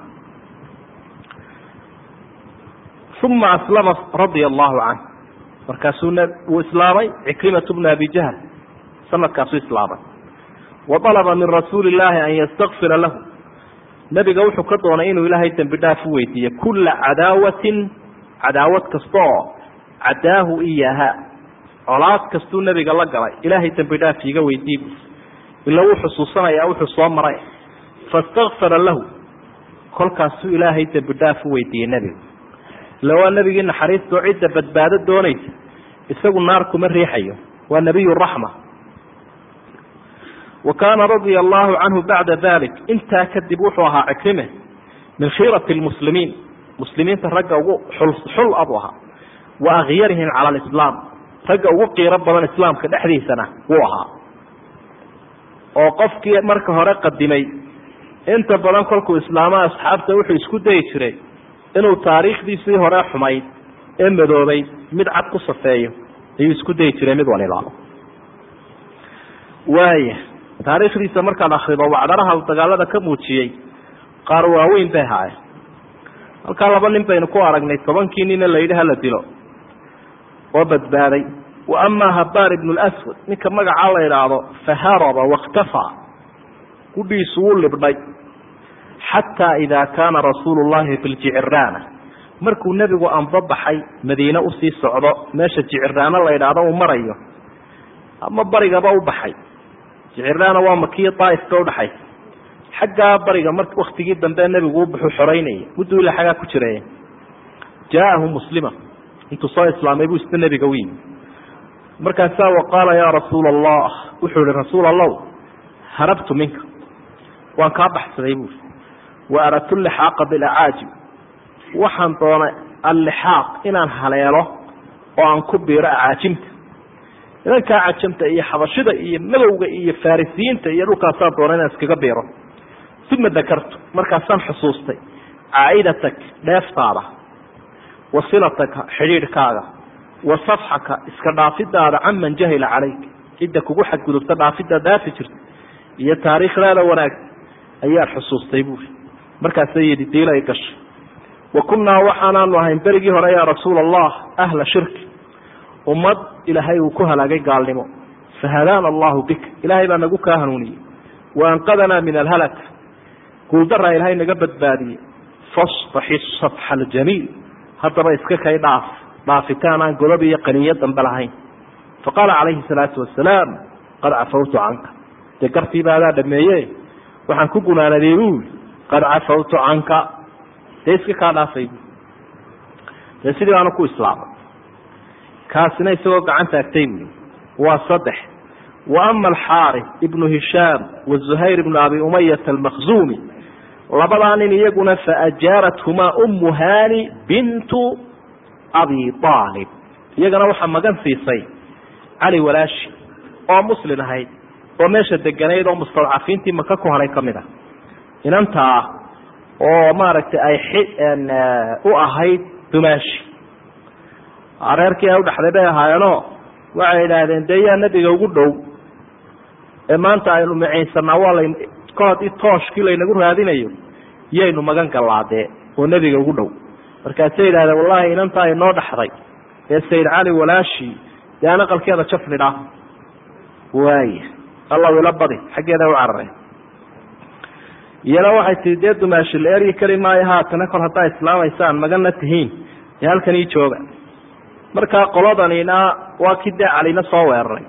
uma aslama radia allahu canh markaasuu wuu islaamay cikrimatu bnu abi jahl sanadkaasuu islaamay wa alaba min rasuuli illaahi an yastakfira lahu nebiga wuxuu ka doonay inuu ilaahay dembi dhaaf u weydiiye kulla cadaawatin cadaawad kasta oo cadaahu iyaha colaad kastuu nebiga la galay ilaahay dembi dhaaf iiga weydii bu ila wuu xusuusanayaa wuxuu soo maray fastakfara lahu kolkaasuu ilaahay dembi dhaaf u weydiiyey nebiga ila waa nebigii naxariistoo cidda badbaado doonaysa isagu naar kuma riixayo waa nebiy raxma wa kaana radia allahu canhu bacda dalik intaa kadib wuxuu ahaa cikrime min khiirati lmuslimiin muslimiinta ragga ugu xul abu ahaa wa akyarihim cala alislaam ragga ugu qiiro badan islaamka dhexdiisana wuu ahaa oo qofkii marka hore qadimay inta badan kolkuu islaama asxaabta wuxuu isku dayi jiray inuu taariikhdiisii hore xumayd ee madoobay mid cad ku safeeyo ayuu isku dayi jiray mid waliba waaya taariikhdiisa markaad akrido wacdaraha uu dagaalada ka muujiyey qaar waaweyn bay haayeen halkaa laba nin baynu ku aragnay tobankii nina la yidhi hala dilo oo badbaaday wa amaa habaar ibnu lswad ninka magacaa la idhaahdo faharaba wakhtafaa gudhiisu wuu libdhay xataa idaa kaana rasuulu llahi fi ljiciraana markuu nebigu anbabaxay madiine usii socdo meesha jiciraana la idhaahdo uu marayo ama barigaba u baxay jiciraana waa makiyo daaif ka udhaxaysa xaggaa bariga mar waktigii dambe nebigu u baxu xoreynayay mudduu ila xaggaa ku jiraya jaa'ahu muslima intuu soo islaamay buu isna nebiga u yimi markaasaa wa qaala yaa rasuula allah wuxuu ihi rasuul allow harabtu minka waan kaa baxsaday buuri wa aradtu lixaaqa bilacaajib waxaan doonay allixaaq inaan haleelo oo aan ku biiro acaajimta nidankaa cajamta iyo xabashida iyo madowga iyo farisiyiinta iyo dhulkaasaan doonay inaan iskaga biiro uma dakartu markaasaan xusuustay caa'idatak dheeftaada wa silataka xidhiidhkaaga wa safxaka iska dhaafidaada canman jahila calayk cidda kugu xadgudubta dhaafidaa dhaafi jirta iyo taariikhdaada wanaagsan ayaan xusuustay buuri markaasay yidhi diilay gashay wa kunnaa waxaanaanu ahayn berigii hore yaa rasuula allah ahla shirki ummad ilaahay uu ku halaagay gaalnimo fahadaana allahu bika ilaahay baa nagu kaa hanuuniyey wa anqadanaa min alhalak guuldaraa ilaahay naga badbaadiyey fasfaxi safxa aljamiil haddaba iska kay dhaaf dhaafitaan aan godob iyo qaniyo dambe lahayn faqaala calayhi salaatu wasalaam qad cafawtu canka dee gartiiba adaa dhameeye waxaan ku gunaanaday buuli qad cafawtu canka dee iska kaa dhaafay bu dee sidii baanu ku islaamay kaasina isagoo gacan taagtay buui waa saddex wa ama alxaari ibnu hishaam wazuhayr ibnu abi umayata almakhzumi labadaa nin iyaguna faajaarathumaa ummu hani bintu abi aalib iyagana waxaa magan siisay cali walaashi oo muslin ahayd oo meesha deganayd oo mustadcafiintii maka ku haray ka mid a inantaa oo maaragtay ay u ahayd dumaashi reerkii ay udhaxday bay ahaayeenoo waxay idhaahdeen dee yaa nebiga ugu dhow ee maanta aynu micaysanaa waa la ka haddii tooshkii laynagu raadinayo yaynu magan gallaadee oo nebiga ugu dhow markaasay yidhahdeen wallahi inantaa inoo dhaxday ee sayid cali walaashi dee aan aqalkeeda jafnidhaa waaya allaw ila badi xaggeeda u carareen iyana waxay tii dee dumaashi la eryi kari maayo haatana kol haddaa islaamaysaan magana tihiin dee halkan ii jooga markaa qoladanina waa kii dee calina soo weeraray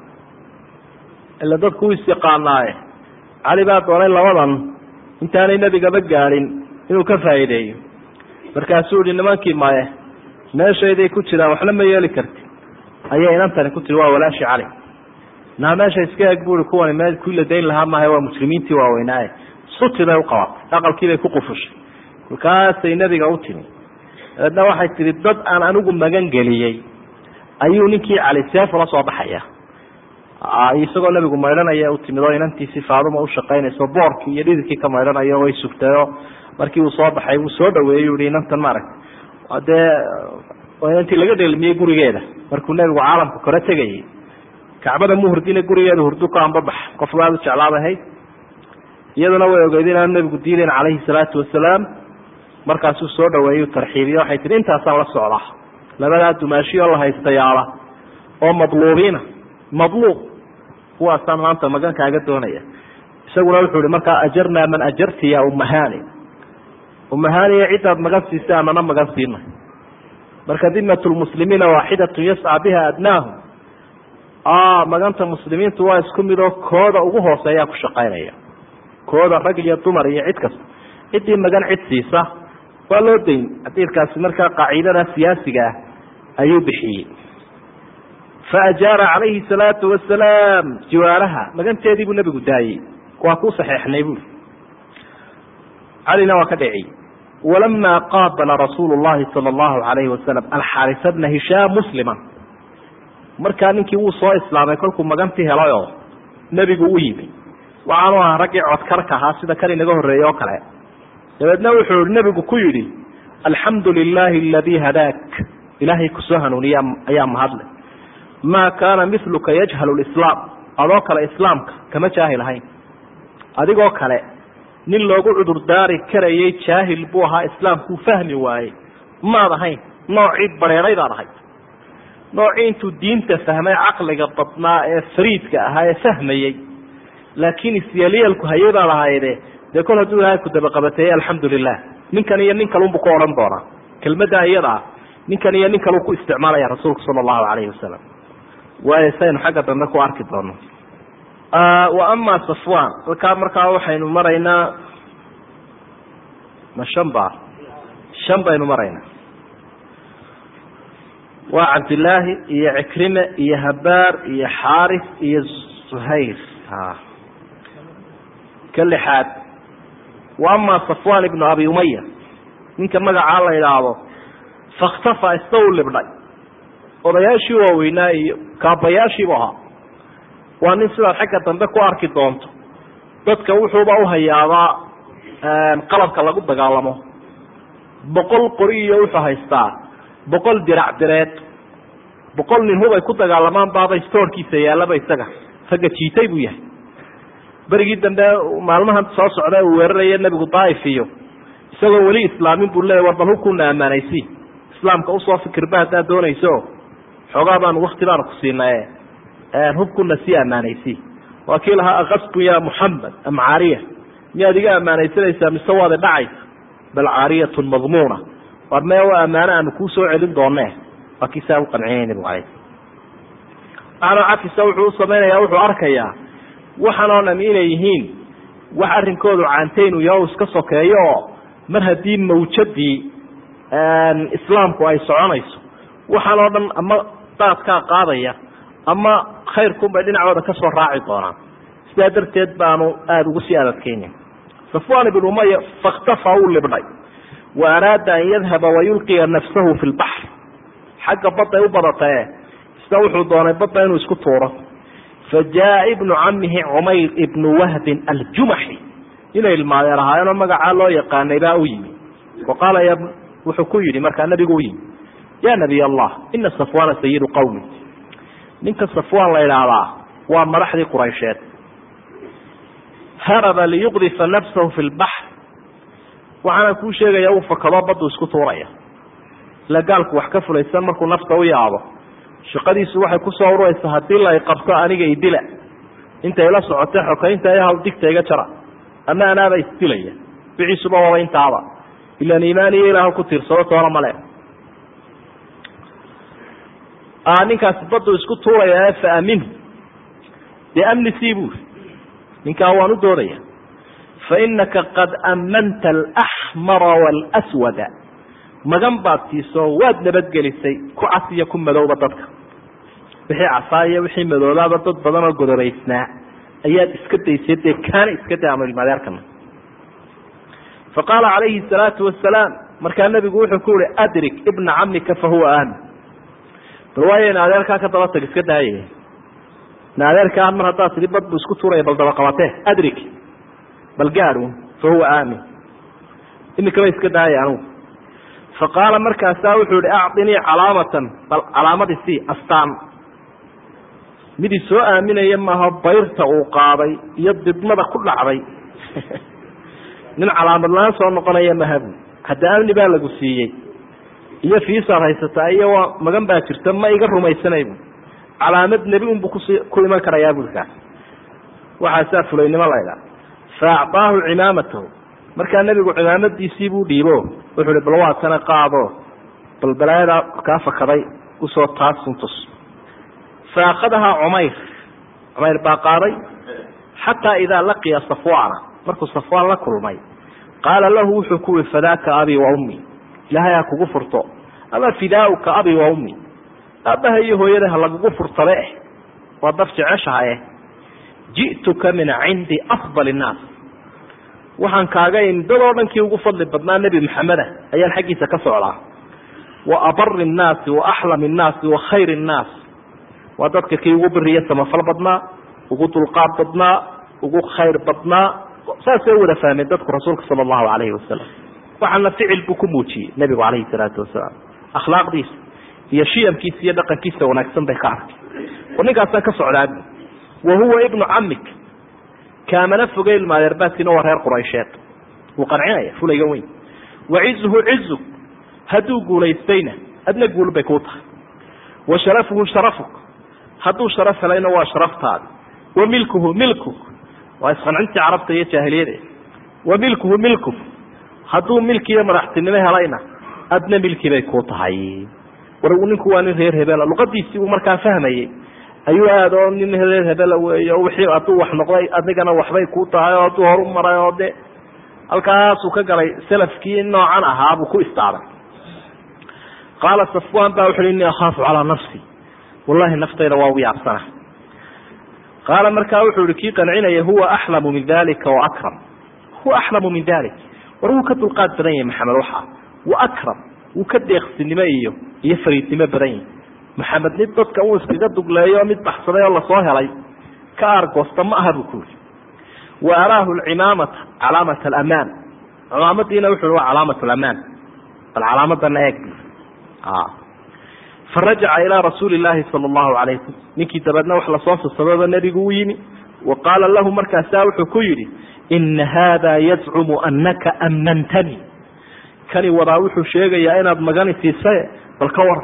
ila dadku u isyaqaanaaye cali baa doonay labadan intaanay nebigaba gaadhin inuu ka faa'iideeyo markaasuu ihi nimankii maye meeshayday ku jiraan waxna ma yeeli karti ayay inantani ku tiri waa walaashi cali naa meesha iska eg bui kuwani me kuwii la dayn lahaa maaha waa mujrimiintii waaweynaaye suti bay uqabatay aqalkiibay ku qufushay kolkaasay nebiga u timi dabeedna waxay tihi dad aan anigu magan geliyey ayuu ninkii cali seefula soo baxaya isagoo nebigu maydhanaya u timid oo inantiisi faaduma ushaqaynayso boorkii iyo dhididkii ka maydhanayo way sugtayo markii uu soo baxay uu soo dhaweeyey u i inantan maaragta dee inantii laga dheelmiyey gurigeeda markuu nebigu caalamka kore tegayay kacbada mu hurdina gurigeeda hurdu ka ambabax qof baad u jeclaadahayd iyaduna way ogeyd inaanu nebigu diidayn calayhi salaatu wasalaam markaasuu soo dhaweeyey tarxiibiye waxay tihi intaasaan la socdaa labadaa dumaashiyoo la haystayaala oo madluubiina madluub kuwaasaan maanta magan kaaga doonaya isaguna wuxuu ihi markaa ajarnaa man ajarti ya umahani umahaniya ciddaad magan siisay anana magan siina marka dimat lmuslimiina waaxidatun yascaa biha adnaahum maganta muslimiintu waa isku mid oo kooda ugu hooseeyaa ku shaqaynaya kooda rag iyo dumar iyo cid kasta ciddii magan cid siisa waa loo dayn xadiidkaasi markaa qaacidada siyaasiga ah ayuu bixiyey faajaara calayhi salaatu wasalaam jiwaaraha maganteedii buu nebigu daayey waa ku saxeexnay buuri calina waa ka dhaciyey walama qaabala rasuulu llahi sala allahu alayhi wasalam alxaarisa bna hishaam muslima markaa ninkii wuu soo islaamay kolkuu magantii helay oo nebigu u yimi waxaanu ahaa raggii codkarka ahaa sida kan inaga horreeyey oo kale dabeedna wuxuu nebigu ku yidhi alxamdu lilahi aladii hadaak ilaahay kusoo hanuuniya ayaa mahadle maa kaana miluka yajhalu lislaam adoo kale islaamka kama jaahil ahayn adigoo kale nin loogu cudurdaari karayay jaahil buu ahaa islaamkuu fahmi waayey maad ahayn noocii bareeraydaad ahayd noocii intuu diinta fahmay caqliga badnaa ee fariidka ahaa ee fahmayey laakiin isyeelyeelku hayay baad ahayde dee kol hadduu ilahay ku dabaqabateeyey alxamdu lilah ninkan iyo nin kalunbu ku odhan doonaa kelmadda iyada ah ninkan iyo nin kaluu ku isticmaalaya rasuulku sala allahu alayhi wasalam waayo saynu xagga dambe ku arki doono wa ama safwan halkaa markaa waxaynu maraynaa ma shan ba shan baynu maraynaa waa cabdillaahi iyo cikrime iyo habaar iyo xaaris iyo suhayr ka lixaad wa ama safwan ibnu abi umaya ninka magacaa la idhaahdo fakhtafa isna u libdhay odayaashii waaweynaa iyo kaabayaashiibu ahaa waa nin sidaad xagga dambe ku arki doonto dadka wuxuuba uhayaabaa qalabka lagu dagaalamo boqol qori iyo wuxuu haystaa boqol dirac direed boqol nin hubay ku dagaalamaan baaba stoorkiisa yaallaba isaga ragga jiitay buu yahay berigii dambe maalmahan soo socda uu weeraraya nebigu daaif iyo isagoo weli islaamin buu leeya war bal hubkuna ammaanaysi islaamka usoo fikirba haddaad doonayso xoogaa baanu wakti baanu ku siinaye hubkuna sii ammaanaysi waa kii lahaa akasbu ya muxamed am caariya miyaad iga ammaanaysanaysaa mise waada dhacaysa bal caariyatun madmuuna war mee waa ammaano aanu kuu soo celin doone waa kii saa u qanciyay nebigu alay macnaa cafisa wuxuu u samaynayaa wuxuu arkayaa waxaan oo dham inay yihiin wax arrinkoodu caantaynu yaho iska sokeeyo oo mar haddii mawjadii islaamku ay soconayso waxaan oo dhan ama daadkaa qaadaya ama khayrkunbay dhinacooda kasoo raaci doonaan sidaa darteed baanu aada ugu sii adadkeynin safwan ibn umaya fakhtafa uu libdhay wa araada an yadhaba wayulqiya nafsahu fi lbaxr xagga badday u badatae isna wuxuu doonay badda inuu isku tuuro fa jaa ibnu camihi cumayr ibnu wahbin aljumaxi inay ilmaadeen ahaayeenoo magacaa loo yaqaanay baa u yimi wa qaala y wuxuu ku yidhi markaa nabigu u yimi ya nabiy allah ina safwana sayidu qawmi ninka safwan la idhaahdaa waa madaxdii quraysheed haraba liyuqdifa nafsahu fi lbaxr waxaana kuu sheegaya uu fakado baddu isku tuuraya ila gaalku wax ka fulaysan markuu nafta u yaabo shaqadiisu waxay kusoo ururaysaa haddii la qabto aniga idila intay la socotay xokaynta iyo hawdigta iga jara ama anaaba isdilaya biciisuba waba intaaba ilaan iimaan iyo ilaah ku tiirsado toona male ninkaasi baddu isku tuuraya fa aminhu dee amni sii buuri ninkaa waan u doodaya fainaka qad ammanta alaxmara waalswada magan baad siiso waad nabadgelisay ku cas iyo ku madowba dadka wixii casaa iyo wixii madoobaaba dad badan oo godoraysnaa ayaad iska daysay dee kaana iska day amrilmadeerkana fa qaala calayhi salaatu wasalaam markaa nabigu wuxuu ku yihi adrik ibna camika fahuwa aamin bal waayo in adeerkaa ka daba tag iska daaya in adeerkaa mar haddaad tidhi bad buu isku tuuraya bal daba qabatee adrik bal gaadun fahuwa aamin imikaba iska daaya anugu fa qaala markaasaa wuxuu yihi acdinii calaamatan bal calaamadii sii astaan mid i soo aaminaya maaha bayrta uu qaaday iyo didmada ku dhacday nin calaamad la-aan soo noqonaya mahabu hadda amni baa lagu siiyey iyo fiisaad haysataa iyo waa magan baa jirta ma iga rumaysanay bu calaamad nebi unbu kusi ku iman karayaa bui kaas waxaasaa fulaynimo laydhaa fa acطaahu cimaamatahu markaa nebigu cimaamadiisii buu dhiibo wuxuu hi bal waa tana qaado bal balaayada kaa fakaday usoo taasuntus fa akhadahaa cumayr cumayr baa qaaday xataa idaa laqiya safwaana markuu safwaan la kulmay qaala lahu wuxuu ku yihi fadaaka abi wa ummi ilaahay ha kugu furto ama fidaauka abi wa ummi aabbaha iyo hooyada ha lagugu furtabe eh waa daf jeceshaha eh ji'tuka min cindi afdal innaas waxaan kaaga imi dadoo dhankii ugu fadli badnaa nebi maxameda ayaan xaggiisa ka socdaa wa abari nnaasi wa axlam innaasi wa khayr innaas waa dadka kii ugu biriya samafal badnaa ugu dulqaad badnaa ugu khayr badnaa saasay wada fahmeen dadku rasuulka sala allahu calayhi wasalam waxaana ficil buu ku muujiyey nebigu calayhi salaatu wasalaam akhlaaqdiisa iyo shiyamkiisa iyo dhaqankiisa wanaagsan bay ka arkay war ninkaasaan ka socdaabi wa huwa ibnu camik kaamana foge ilmaadeerbaadkiina waa reer quraysheed wuu qancinaya fulayga weyn wa cizuhu cizug hadduu guulaystayna adna guul bay kuu tahay wa sharafuhu sharafuk hadduu sharaf helayna waa sharaftaadi wa milkuhu milkuk waa isqancintii carabta iyo jaahiliyade wa milkuhu milkuk hadduu milki iyo madaxtinimo helayna adna milki bay kuu tahay war ninku waa nin reer hebela luqadiisii uu markaa fahmayey ayuu aad oo nin reer hebela weey o wixii hadduu wax noqday adigana waxbay kuu tahay oo hadduu horu maray oo de halkaasuu ka galay salafkii noocan ahaa buu ku istaabay qaala safwan ba wuxu uhi innii akhaafu calaa nafsi wallahi naftayda waa ugu yaabsana qaala markaa wuxuu ihi kii qancinaya huwa axlamu min dalika wa akram huwa axlamu min dalik war wuu ka dulqaad badan yahay maxamed waxa wa akram wuu ka deeqsinimo iyo iyo fariidnimo badan yahay maxamed mid dadka uu iskaga dugleeyo mid baxsaday oo lasoo helay ka aargoosta ma aha buu ku yiri wa araahu lcimaamata calaamat alamaan cimaamadiina wuxu waa calaamat lamaan bal calaamadana eeg farajaca ilaa rasuuli llaahi sala allahu alayh wasalam ninkii dabeedna wax lasoo sasababa nebigu u yimi wa qaala lahu markaasaa wuxuu ku yidhi ina haada yazcumu anaka ammantani kani wadaa wuxuu sheegayaa inaad magani siisaye bal ka war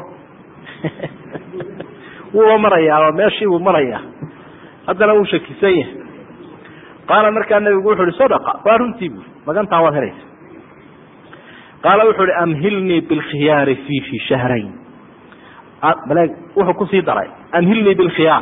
wuuba marayaa meeshii buu marayaa haddana wuu shakisan yahay qaala markaa nebigu wuxu uhi sadaqa waa runtii bui magantaa waad helaysa qaala wuxuu uhi amhilnii bilkhiyaari fiihi shahrayn bale wuxuu kusii daray amhilnii bilkhiyaar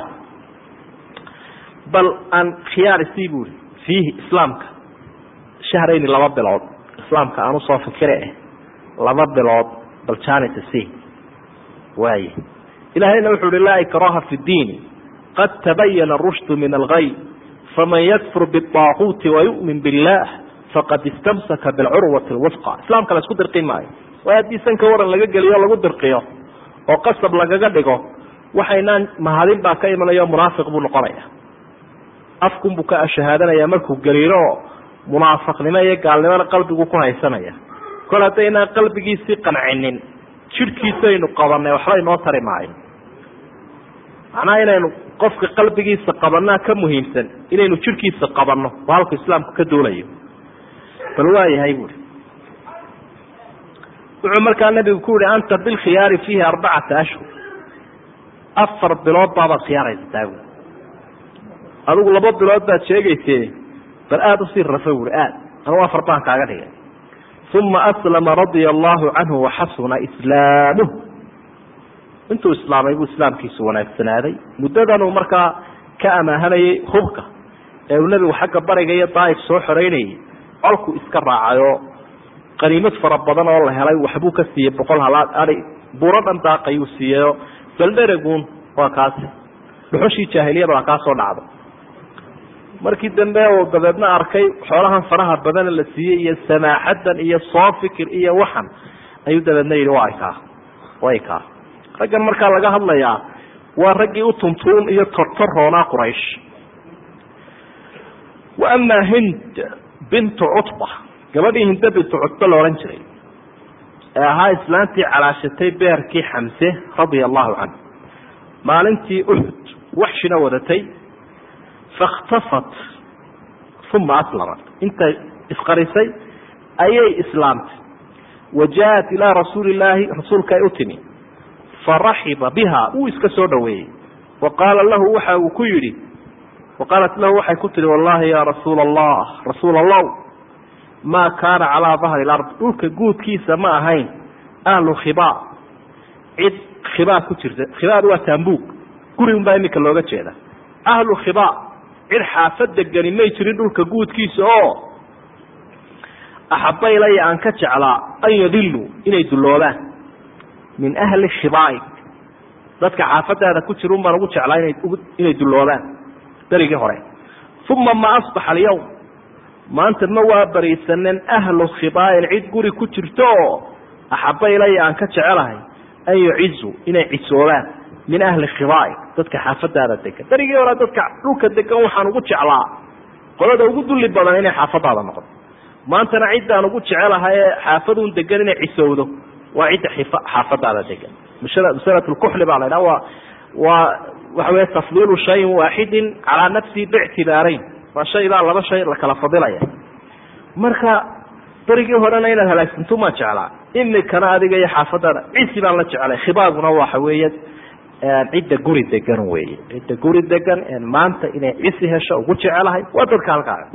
bal aan khiyaar isii bui fiihi islaamka shahrayni laba bilood islaamka aan usoo fikire eh laba bilood bal janita c waaye ilahayna wuxu uhi laa ikraha fi diini qad tabayana rushdu min algay faman yakfur biaaquuti wayumin billah faqad istamsaka bilcurwati lwufqa islaamka la isku dirqin maayo waayo haddii sanka waran laga geliyo lagu dirqiyo oo qasab lagaga dhigo waxaynaan mahadin baa ka imanaya munaafiq buu noqonaya afkunbuu ka shahaadanaya markuu gariiro oo munaafiqnimo iyo gaalnimona qalbigu ku haysanaya kol haddaynaan qalbigiisii qancinin jidhkiisaynu qabanay waxba inoo tari maayo macnaha inaynu qofka qalbigiisa qabanaa ka muhiimsan inaynu jidhkiisa qabanno oo halku islaamku ka duulayo bal waa yahay buuri wuxuu markaa nabigu ku yihi anta bilkhiyaari fiihi arbacata ashhur afar bilood baabaad khiyaaraysataa buui adigu laba bilood baad sheegayse bal aada usii rafa buuri aad anugu afar baan kaaga dhigay uma aslama radia allahu canhu waxasuna islaamuh intuu islaamay buu islaamkiisu wanaagsanaaday muddadanuu markaa ka amaahanayay hubka ee uu nebigu xagga bariga iyo daaif soo xoreynayay colku iska raacayoo qaniimad fara badan oo la helay waxbuu ka siiyey boqol halaad ai buuro dhan daaqayuu siiyeyo baldheregun waa kaasi dhuxushii jaahiliyada waa kaa soo dhacda markii dambe uu dabeedna arkay xoolahan faraha badana la siiyey iyo samaaxadan iyo soo fikir iyo waxan ayuu dabeedna yidhi waa kaa way kaa raggan markaa laga hadlayaa waa raggii u tuntuun iyo tortoroonaa quraysh wa amaa hind bintu cutba gabadhii hinde bintu cutba la odhan jiray ee ahaa islaantii calaashatay beerkii xamse radia allahu canhu maalintii uxud waxshina wadatay fakhtafat uma aslamat intay isqarisay ayay islaamtay wa jaa-at ilaa rasuuli illaahi rasuulka ay u timi faraxiba biha wuu iska soo dhaweeyey wa qaala lahu waxa uu ku yidhi wa qaalat lahu waxay ku tihi wallahi ya rasuula allah rasuul allah maa kaana calaa dahri lard dhulka guudkiisa ma ahayn ahlu khibaa cid khibaa ku jirta khibaadu waa taambuug guri un baa iminka looga jeeda ahlu khibaa cid xaafad degani may jirin dhulka guudkiisa oo axaba ilaya aan ka jeclaa an yadiluu inay dulloobaan min ahli khibaaig dadka xaafadaada ku jira un baan ugu jeclaa ina inay dulloobaan berigii hore uma ma asbaxa alyawm maanta ma waa bariisanen ahlu khibaain cid guri ku jirto oo axaba ilaya aan ka jecelahay an yucizu inay cisoobaan min ahli khibaaig dadka xaafadaada degan berigii hore dadka dhulka degan waxaan ugu jeclaa qolada ugu dulli badan inay xaafadaada noqoto maantana ciddaan ugu jecelahay ee xaafadun degan inay cisowdo waa cidda xaafadaada degan masalat lkuxli baa la ydhaha waa waa waxa wey tafdiilu shayin waaxidin calaa nafsihi bictibaarayn waa shaydaa laba shay la kala fadilaya marka berigii horena inaad halaagsanto maa jeclaa imikana adiga iyo xaafadaada cisi baan la jeclay khibaaguna waxa weeye cidda guri degan weeye cidda guri degan maanta inay cisi hesho ugu jecelahay waa dadka halkaaga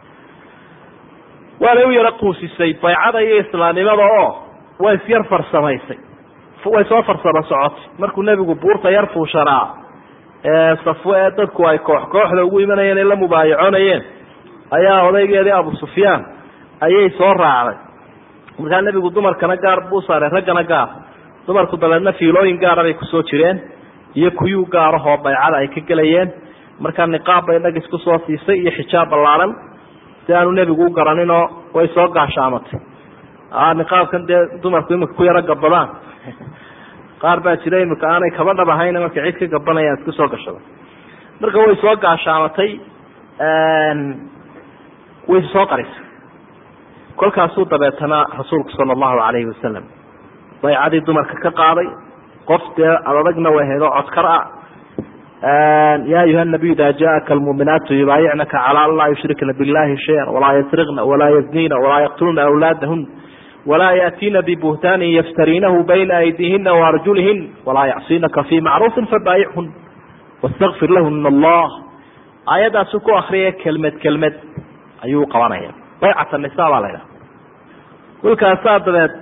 waanay u yaro quusisay baycada iyo islaamnimada oo way isyar farsamaysay way soo farsamo socotay markuu nebigu buurta yar fuushanaa ee safwe ee dadku ay koox kooxda ugu imanayeen ay la mubaayacoonayeen ayaa odaygeedii abu sufyaan ayay soo raacday markaa nebigu dumarkana gaar buu saaray raggana gaar dumarku dabeedna fiilooyin gaara bay kusoo jireen iyo kuyuu gaarahoo baycada ay ka gelayeen markaa niqaab bay dhag isku soo siisay iyo xijaab ballaaran si aanu nebigu u garaninoo way soo gaashaamatay niqaabkan dee dumarku imika ku yaro gabadaan qaar baa jira imika aanay kaba dhab ahayn markay cid ka gabanayaan isku soo gashada marka way soo gaashaamatay way soo qarisay kolkaasuu dabeetana rasuulku sala allahu calayhi wasalam baycadii dumarka ka qaaday qof dee adadagna way hayd oo codkar ah ya ayuha nabiy ida jaءaka almuuminaatu yubaayicnaka calى an laa yushrikna biاllahi shaya walaa yasriqna walaa yaznina walaa yaqtulna awlaadahun walaa yaأtiina bibuhtaanin yaftariinahu bayna aydiihina waarjulihin walaa yacsinaka fi macruufi fabaayichun wاstakfir lahuna allah aayadaasu ku akriyaya kelmed kelmed ayuu qabanaya baycat nisa baa la ydhaha kolkaasaa dabeed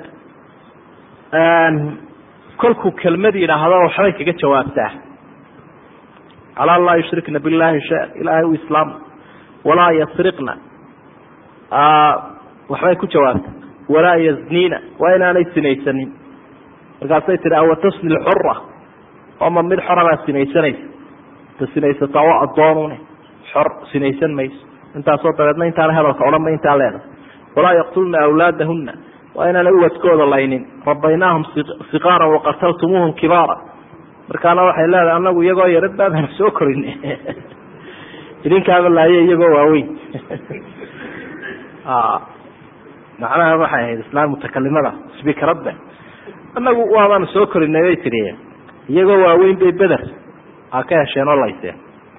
kolkuu kelmad yidhaahdo waxbay kaga jawaabtaa calaa an laa yushrikna billahi shay ilaahay u islaam walaa yasriqna waxbay ku jawaabtaa walaa yaznina waa inaanay sinaysanin markaasay tihi awatasni lxura oma mid xorabaa sinaysanaysa ta sinaysataa waa addoonune xor sinaysan mayso intaasoo dabeedna intaana hadalka odhanba intaa leedahay walaa yaqtulna awlaadahuna waa inaana uwadkooda laynin rabaynaahum siqaaran waqataltumuuhum kibaara markaana waxay leedahay anagu iyagoo yarad baabana soo korin idinkaaba laaye iyagoo waaweyn macnaha waxay ahayd islaan mutakalimada sbikaradbe anagu waabaan soo korinay bay tidhi iyagoo waaweyn bay beder a ka hesheen oo layseen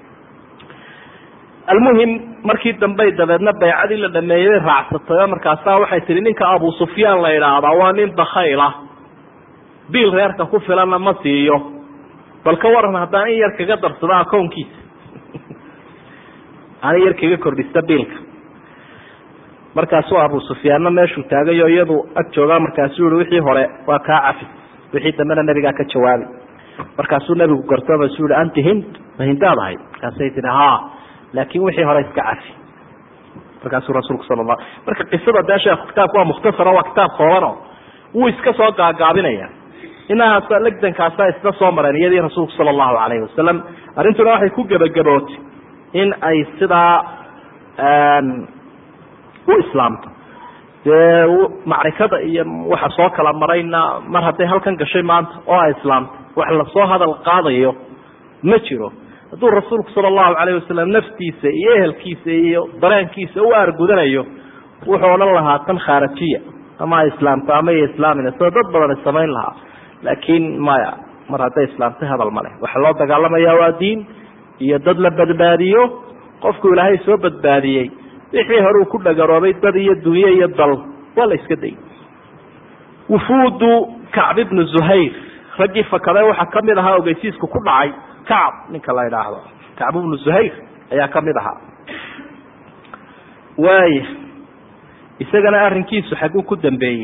almuhim markii dambey dabeedna baycadii la dhameeyey bay raacsatay oo markaasaa waxay tihi ninka abu sufyaan la idhaahdaa waa nin bakhayl ah biil reerka ku filanna ma siiyo bal ka waran haddaan in yar kaga darsado akownkiisa aan in yar kaga kordhista biilka markaasuu abu sufyaanna meeshuu taagayo iyadu ag joogaa markaasuu yihi wixii hore waa kaa cafis wixii dambena nebigaa ka jawaabi markaasuu nebigu garto basuu yihi anti hind ma hindaad ahayd markaasay tihi ha laakin wixii hore iska cafi markaasuu rasuulku sala la marka qisada dee sheekh kitaabku waa mukhtasaro waa kitaab koobano wuu iska soo gaagaabinaya inahaas legdankaasa isla soo mareen iyadii rasuulku sala allahu calayhi wasalam arrintuna waxay ku gebagabootay in ay sidaa u islaamto dee macrikada iyo waxa soo kala marayna mar hadday halkan gashay maanta oo ay islaamto wax lasoo hadal qaadayo ma jiro hadduu rasuulku sala allahu calayh wasalam naftiisa iyo ehelkiisa iyo dareenkiisa u aargudanayo wuxuu odhan lahaa tan khaarajiya ama ay islaamto ama iyo islaamina sida dad badan samayn lahaa laakiin maya mar hadday islaamtay hadal ma leh waxaa loo dagaalamaya waa diin iyo dad la badbaadiyo qofku ilaahay soo badbaadiyey wixii hore uu ku dhagaroobay dad iyo dunye iyo dal waa la iska dayy wufuudu kacb ibnu zuhayr raggii fakaday waxaa kamid ahaa ogeysiisku ku dhacay kacb ninka la idhaahdo kacb ibnu zuhayr ayaa kamid ahaa waaya isagana arrinkiisu xaguu ku dambeeyey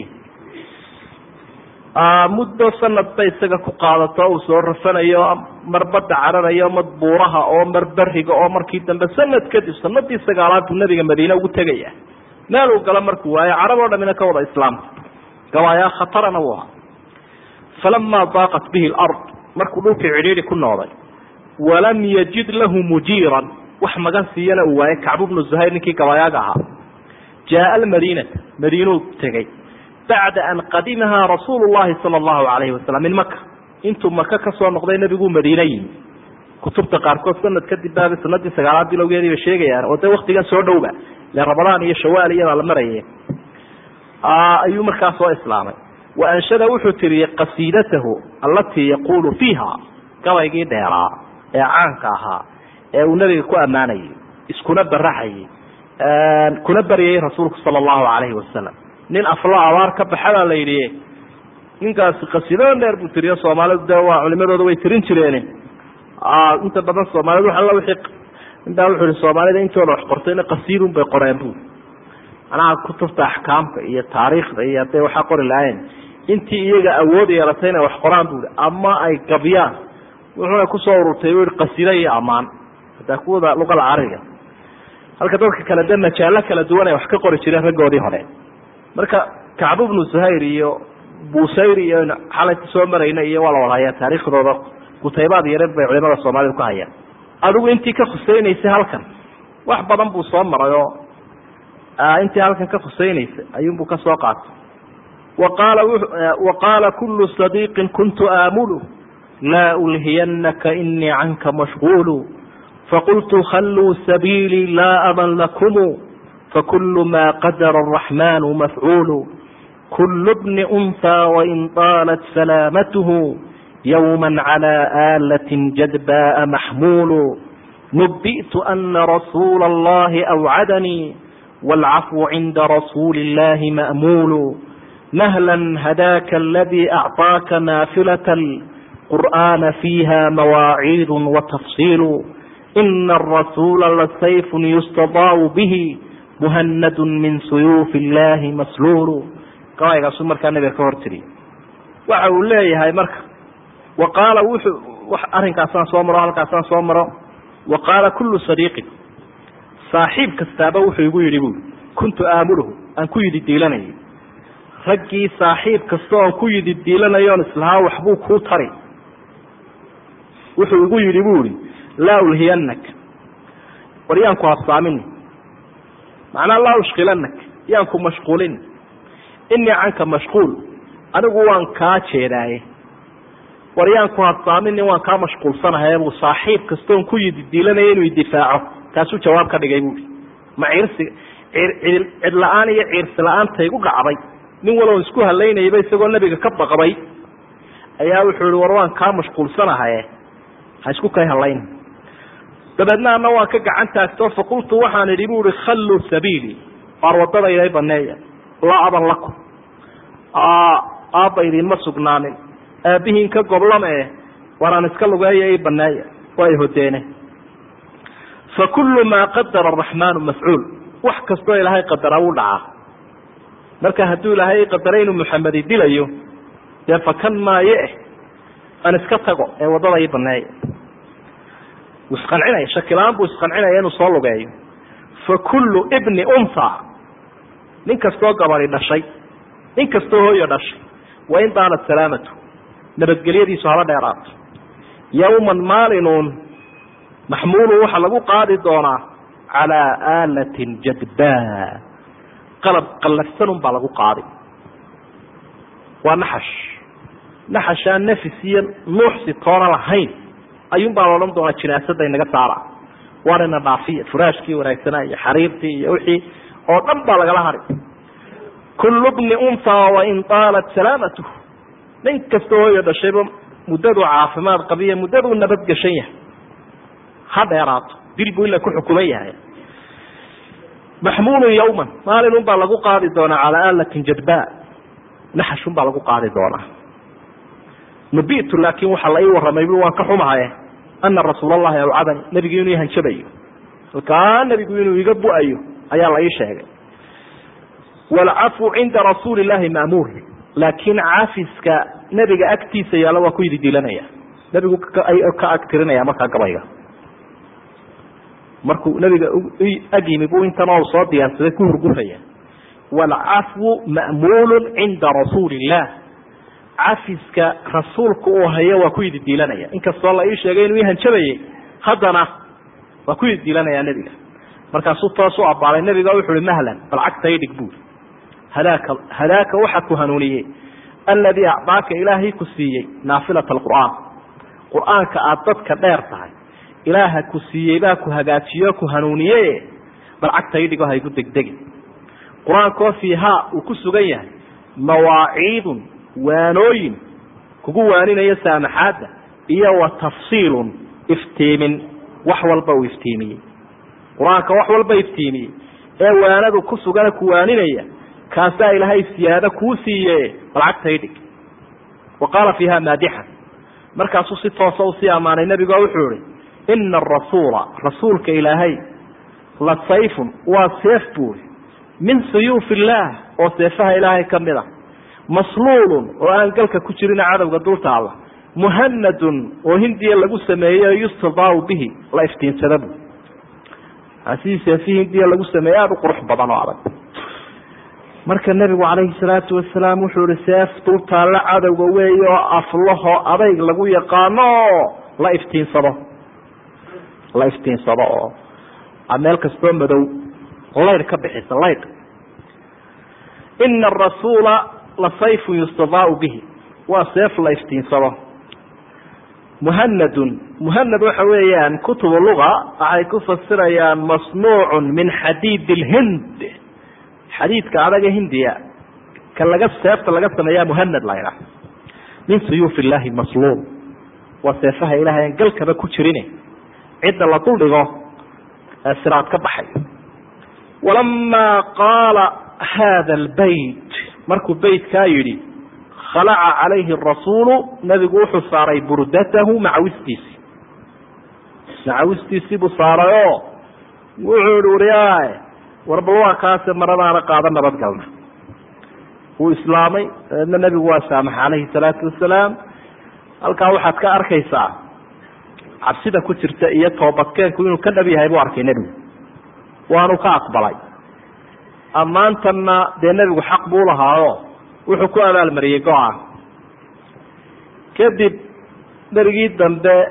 muddo sanad bay isaga ku qaadato uu soo rafanayo mar badda cararayo mar buuraha oo mar beriga oo markii dambe sanad kadib sanadii sagaalaad buu nabiga madiine ugu tegaya meel uu galo markuu waayo carab oo dhamina ka wada islaamta gabaayaa khatarana u ahaa falamaa daaqat bihi lard markuu dhulkii cidhiidhi ku nooday walam yajid lahu mujiiran wax magan siiyana uu waayey kacbu bnu zuhayr ninkii gabaayaaga ahaa jaaa almadiinata madiinuu tegey bacda an qadimahaa rasuulu llahi sala allahu alayhi wasalam min maka intuu maka kasoo noqday nebiguu madiine yimi kutubta qaarkood sanad kadib baaba sanadii sagaalaad bilowgeedii bay sheegayaan oo dee waktigan soo dhowba ile ramadaan iyo shawaal iyadaa la maraye ayuu markaa soo islaamay wa anshada wuxuu tiriyey qasiidatahu allatii yaquulu fiiha gabaygii dheeraa ee caanka ahaa ee uu nebiga ku ammaanayay iskuna baraxayay kuna baryayay rasuulku sala allahu alayhi wasalam nin aflo abaar ka baxa baa la yidhi ninkaasi qasiidada dheer buu tiriyo soomaalidu dee waa culimadooda way tirin jireen inta badan soomaalidu alla wii intaa wuxuu ihi soomaalida intooda wax qortayna qasiidun bay qoreen bu manaha kutubta axkaamka iyo taariikhda iyo hadday waxaa qori lahayn intii iyaga awood yeelatay inay wax qoraan bui ama ay gabyaan wuxuuna kusoo ururtay bu i qasiida iyo ammaan hadaa kuwada luqada carabiga halka dadka kale dee majaalo kala duwan ay wax ka qori jireen raggoodii hore marka kacbu bnu zuhayr iyo busayr iyo xalayta soo marayna iyo waa la wada hayaa taariikhdooda kutaybaad yareed bay culimada soomaalida ku hayaan adigu intii ka khusaynaysay halkan wax badan buu soo maray oo intii halkan ka khusaynaysay ayuunbuu ka soo qaatay waqaala wa qaala kulu sadiiqin kuntu aamulu laa ulhiyanaka inii canka mashguulu faqultu khalluu sabiilii laa aman lakumu fakulu ma qadara araxmanu mafcuulu kulu bni unhaa wain طaalat salaamatuhu yowma calى aalatin jadbaءa maxmuulu nubi'tu ana rasuula اllahi awcadanii wاlcafwu cinda rasuuli اllahi ma'muulu mahla hadaaka aladii acطaaka naafilaة اlqur'ana fiiha mawaaciid watafsiilu ina arasuula lasayfu yustadaau bihi muhanadu min suyuufi illahi masluulu gabaygaasu markaa nabiga ka hor tiriy waxa uu leeyahay marka wa qaala wuxuu arrinkaasaan soo maro halkaasaan soo maro wa qaala kullu sadiiqin saaxiib kastaaba wuxuu igu yidhi buui kuntu aamuluhu aan ku yidi diilanayay raggii saaxiib kasta oon ku yidi diilanayoon islahaa waxbuu kuu tari wuxuu igu yidhi bu ihi laa ulhiyanak war yaan ku habsaamin macnaa laa ushkilanak yaan ku mashquulin inii canka mashquul anigu waan kaa jeedaaye war yaan ku habsaamini waan kaa mashquulsanahay buu saaxiib kastoon ku yididiilanaya inuu idifaaco kaasuu jawaab ka dhigay buui ma ciirsi cid la-aan iyo ciirsi la-aanta igu dhacday nin waloon isku halaynayaba isagoo nebiga ka baqday ayaa wuxuu ihi war waan kaa mashquulsanahaye ha isku kay halayn dabeedna ana waan ka gacan taagto faqultu waxaan idhi bu ihi khalluu sabiili waar wadadayda baneeya laa aban lakum aabba idinma sugnaanin aabihiin ka goblama e waraan iska lugeeya i baneeya waa i hodeene fa kullu maa qadara araxmaanu mafcuul wax kastoo ilaahay qadara wuu dhacaa marka hadduu ilaahay qadaray inuu muxamedi dilayo dee fakan maayo eh aan iska tago ee waddada ii baneeya wuu isqancinaya shakilaan buu isqancinaya inuu soo lugeeyo fa kullu ibni unha nin kastoo gabadi dhashay nin kastoo hooyo dhashay wain daanat salaamatu nabadgelyadiisu haba dheeraato yawman maalinuun maxmuulun waxaa lagu qaadi doonaa calaa aalatin jadbaa qalab qallafsanun baa lagu qaadi waa naxash naxashaan nafis iyo nuuxsi toona lahayn ayuun baa la odhan doonaa jinaasada inaga saara waarina dhaafiya furaashkii wanaagsanaa iyo xariirtii iyo wixii oo dhan baa lagala hari kullu bni unha wain taalat salaamatuh nin kastoo hooyo dhashayba muddaduu caafimaad qabiya muddaduu nabadgeshan yahay ha dheeraato dil buu ila ku xukuman yahay maxmuulun yawman maalinun baa lagu qaadi doonaa calaa aalatin jadba naxashun baa lagu qaadi doonaa nubitu laakin waxaa la ii warramay bu waan ka xumahaye ana rasuul allahi awcadani nebigu inuu ihanjabayo halkaa nebigu inuu iga bu-ayo ayaa la ii sheegay waalcafwu cinda rasuuli llahi maamuur laakiin cafiska nebiga agtiisa yaalla waa ku yididiilanaya nebigu ka agtirinaya markaa gabayga markuu nebiga ag yimi buu intanoo soo diyaarsaday ku hurgufaya waalcafwu ma'muulu cinda rasuuli illah cafiska rasuulku uu hayo waa ku yididiilanaya inkastoo la ii sheegay inuu ihanjabayay haddana waa ku yididiilanaya nebiga markaasuu toos u abaalay nebiga wuxu uhi mahlan bal cagta idhig buuri hadaaka hadaaka waxa ku hanuuniyey alladii acdaaka ilaahay ku siiyey naafilata alqur'aan qur-aanka aada dadka dheer tahay ilaaha ku siiyey baa ku hagaajiyo ku hanuuniye bal cagta idhigo haygu degdegi qur-aankoo fiihaa uu ku sugan yahay mawaaciidun waanooyin kugu waaninaya saamaxaadda iyo wa tafsiilun iftiimin wax walba uu iftiimiyey qur-aanka wax walba iftiimiyey ee waanadu ku sugana ku waaninaya kaasaa ilaahay siyaado kuu siiye balcagta idhig wa qaala fiiha maadixan markaasuu si toosa usii ammaanay nebigo wuxuu ihi ina arasuula rasuulka ilaahay la sayfun waa seef buuri min suyuufi illaah oo seefaha ilaahay ka mid a masluulun oo aan galka ku jirin cadowga dulta alla muhanadun oo hindiya lagu sameeyey yustadaau bihi la iftiinsada bu sidii seefihii hindiya lagu sameeyey aada u qurux badan oo adag marka nebigu calayhi salaatu wasalaam wuxuu ihi seef dultaalla cadowga weey oo aflaho adayg lagu yaqaano oo la iftiinsado la iftiinsado oo meel kastoo madow laydh ka bixisa laydh ina arasuula la sayfun yustadaau bihi waa seef la iftiinsado muhanadun muhanad waxa weeyaan kutubu luga waxay ku fasirayaan masnuucun min xadiid lhind xadiidka adaga hindiya ka laga seefta laga sameeyaa muhanad la ydhaah min suyuuf illahi masluul waa seefaha ilahay aan galkaba ku jirin cidda la duldhigo ee siraad ka baxay walamaa qaala hada lbayt markuu beytkaa yidhi khalaca calayhi rasuulu nabigu wuxuu saaray burdatahu macawistiisi macawistiisii buu saaray oo wuxuu ihi wariyaay warbal waa kaase maradaana qaada nabadgalna wuu islaamay dabeedna nebigu waa saamaxa calayhi salaatu wasalaam halkaa waxaad ka arkaysaa cabsida ku jirta iyo toobadkeenku inuu ka dhab yahay buu arkay nebigu waanu ka aqbalay ammaantanna dee nebigu xaq buu lahaayo wuxuu ku abaalmariyey go-aan kadib berigii dambe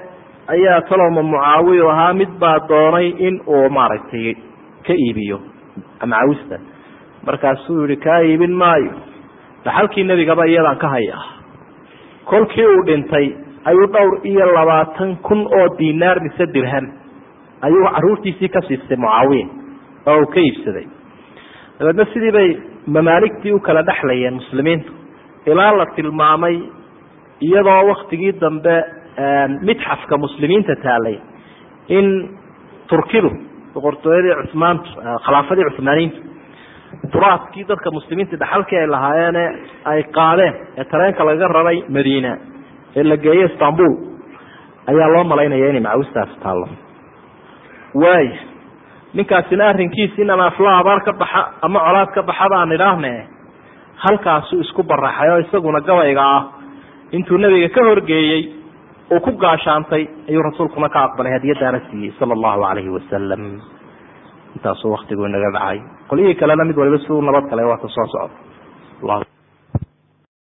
ayaa talowma mucaawiyu ahaa mid baa doonay in uu maaragtay ka iibiyo macawista markaasuu yihi kaa iibin maayo dhaxalkii nebigaba iyadaan ka hayaa kolkii uu dhintay ayuu dhowr iyo labaatan kun oo dinaar mise dirham ayuu caruurtiisii ka siistay mucaawiya oo uu ka iibsaday dabeedna sidii bay mamaaligtii u kala dhexlayeen muslimiintu ilaa la tilmaamay iyadoo waktigii dambe midxafka muslimiinta taalay in turkidu boqortooyadii cumaantu khilaafadii cumaaniyiintu turaadkii dadka muslimiinta dhaxalkii ay lahaayeene ay qaadeen ee tareenka laga raray madiina ee la geeyey istanbul ayaa loo malaynaya inay macawistaasi taallo waay ninkaasina arrinkiisi in ama afla abaar ka baxa ama colaad ka baxa baan idhaahne halkaasuu isku baraxay oo isaguna gabayga ah intuu nebiga ka horgeeyey uu ku gaashaantay ayuu rasuulkuna ka aqbalay hadiyadaana siiyey sala allahu calayhi wasalam intaasuu waktigu inaga dhacay qolyihii kalena mid waliba siduu nabad kale waa ka soo socda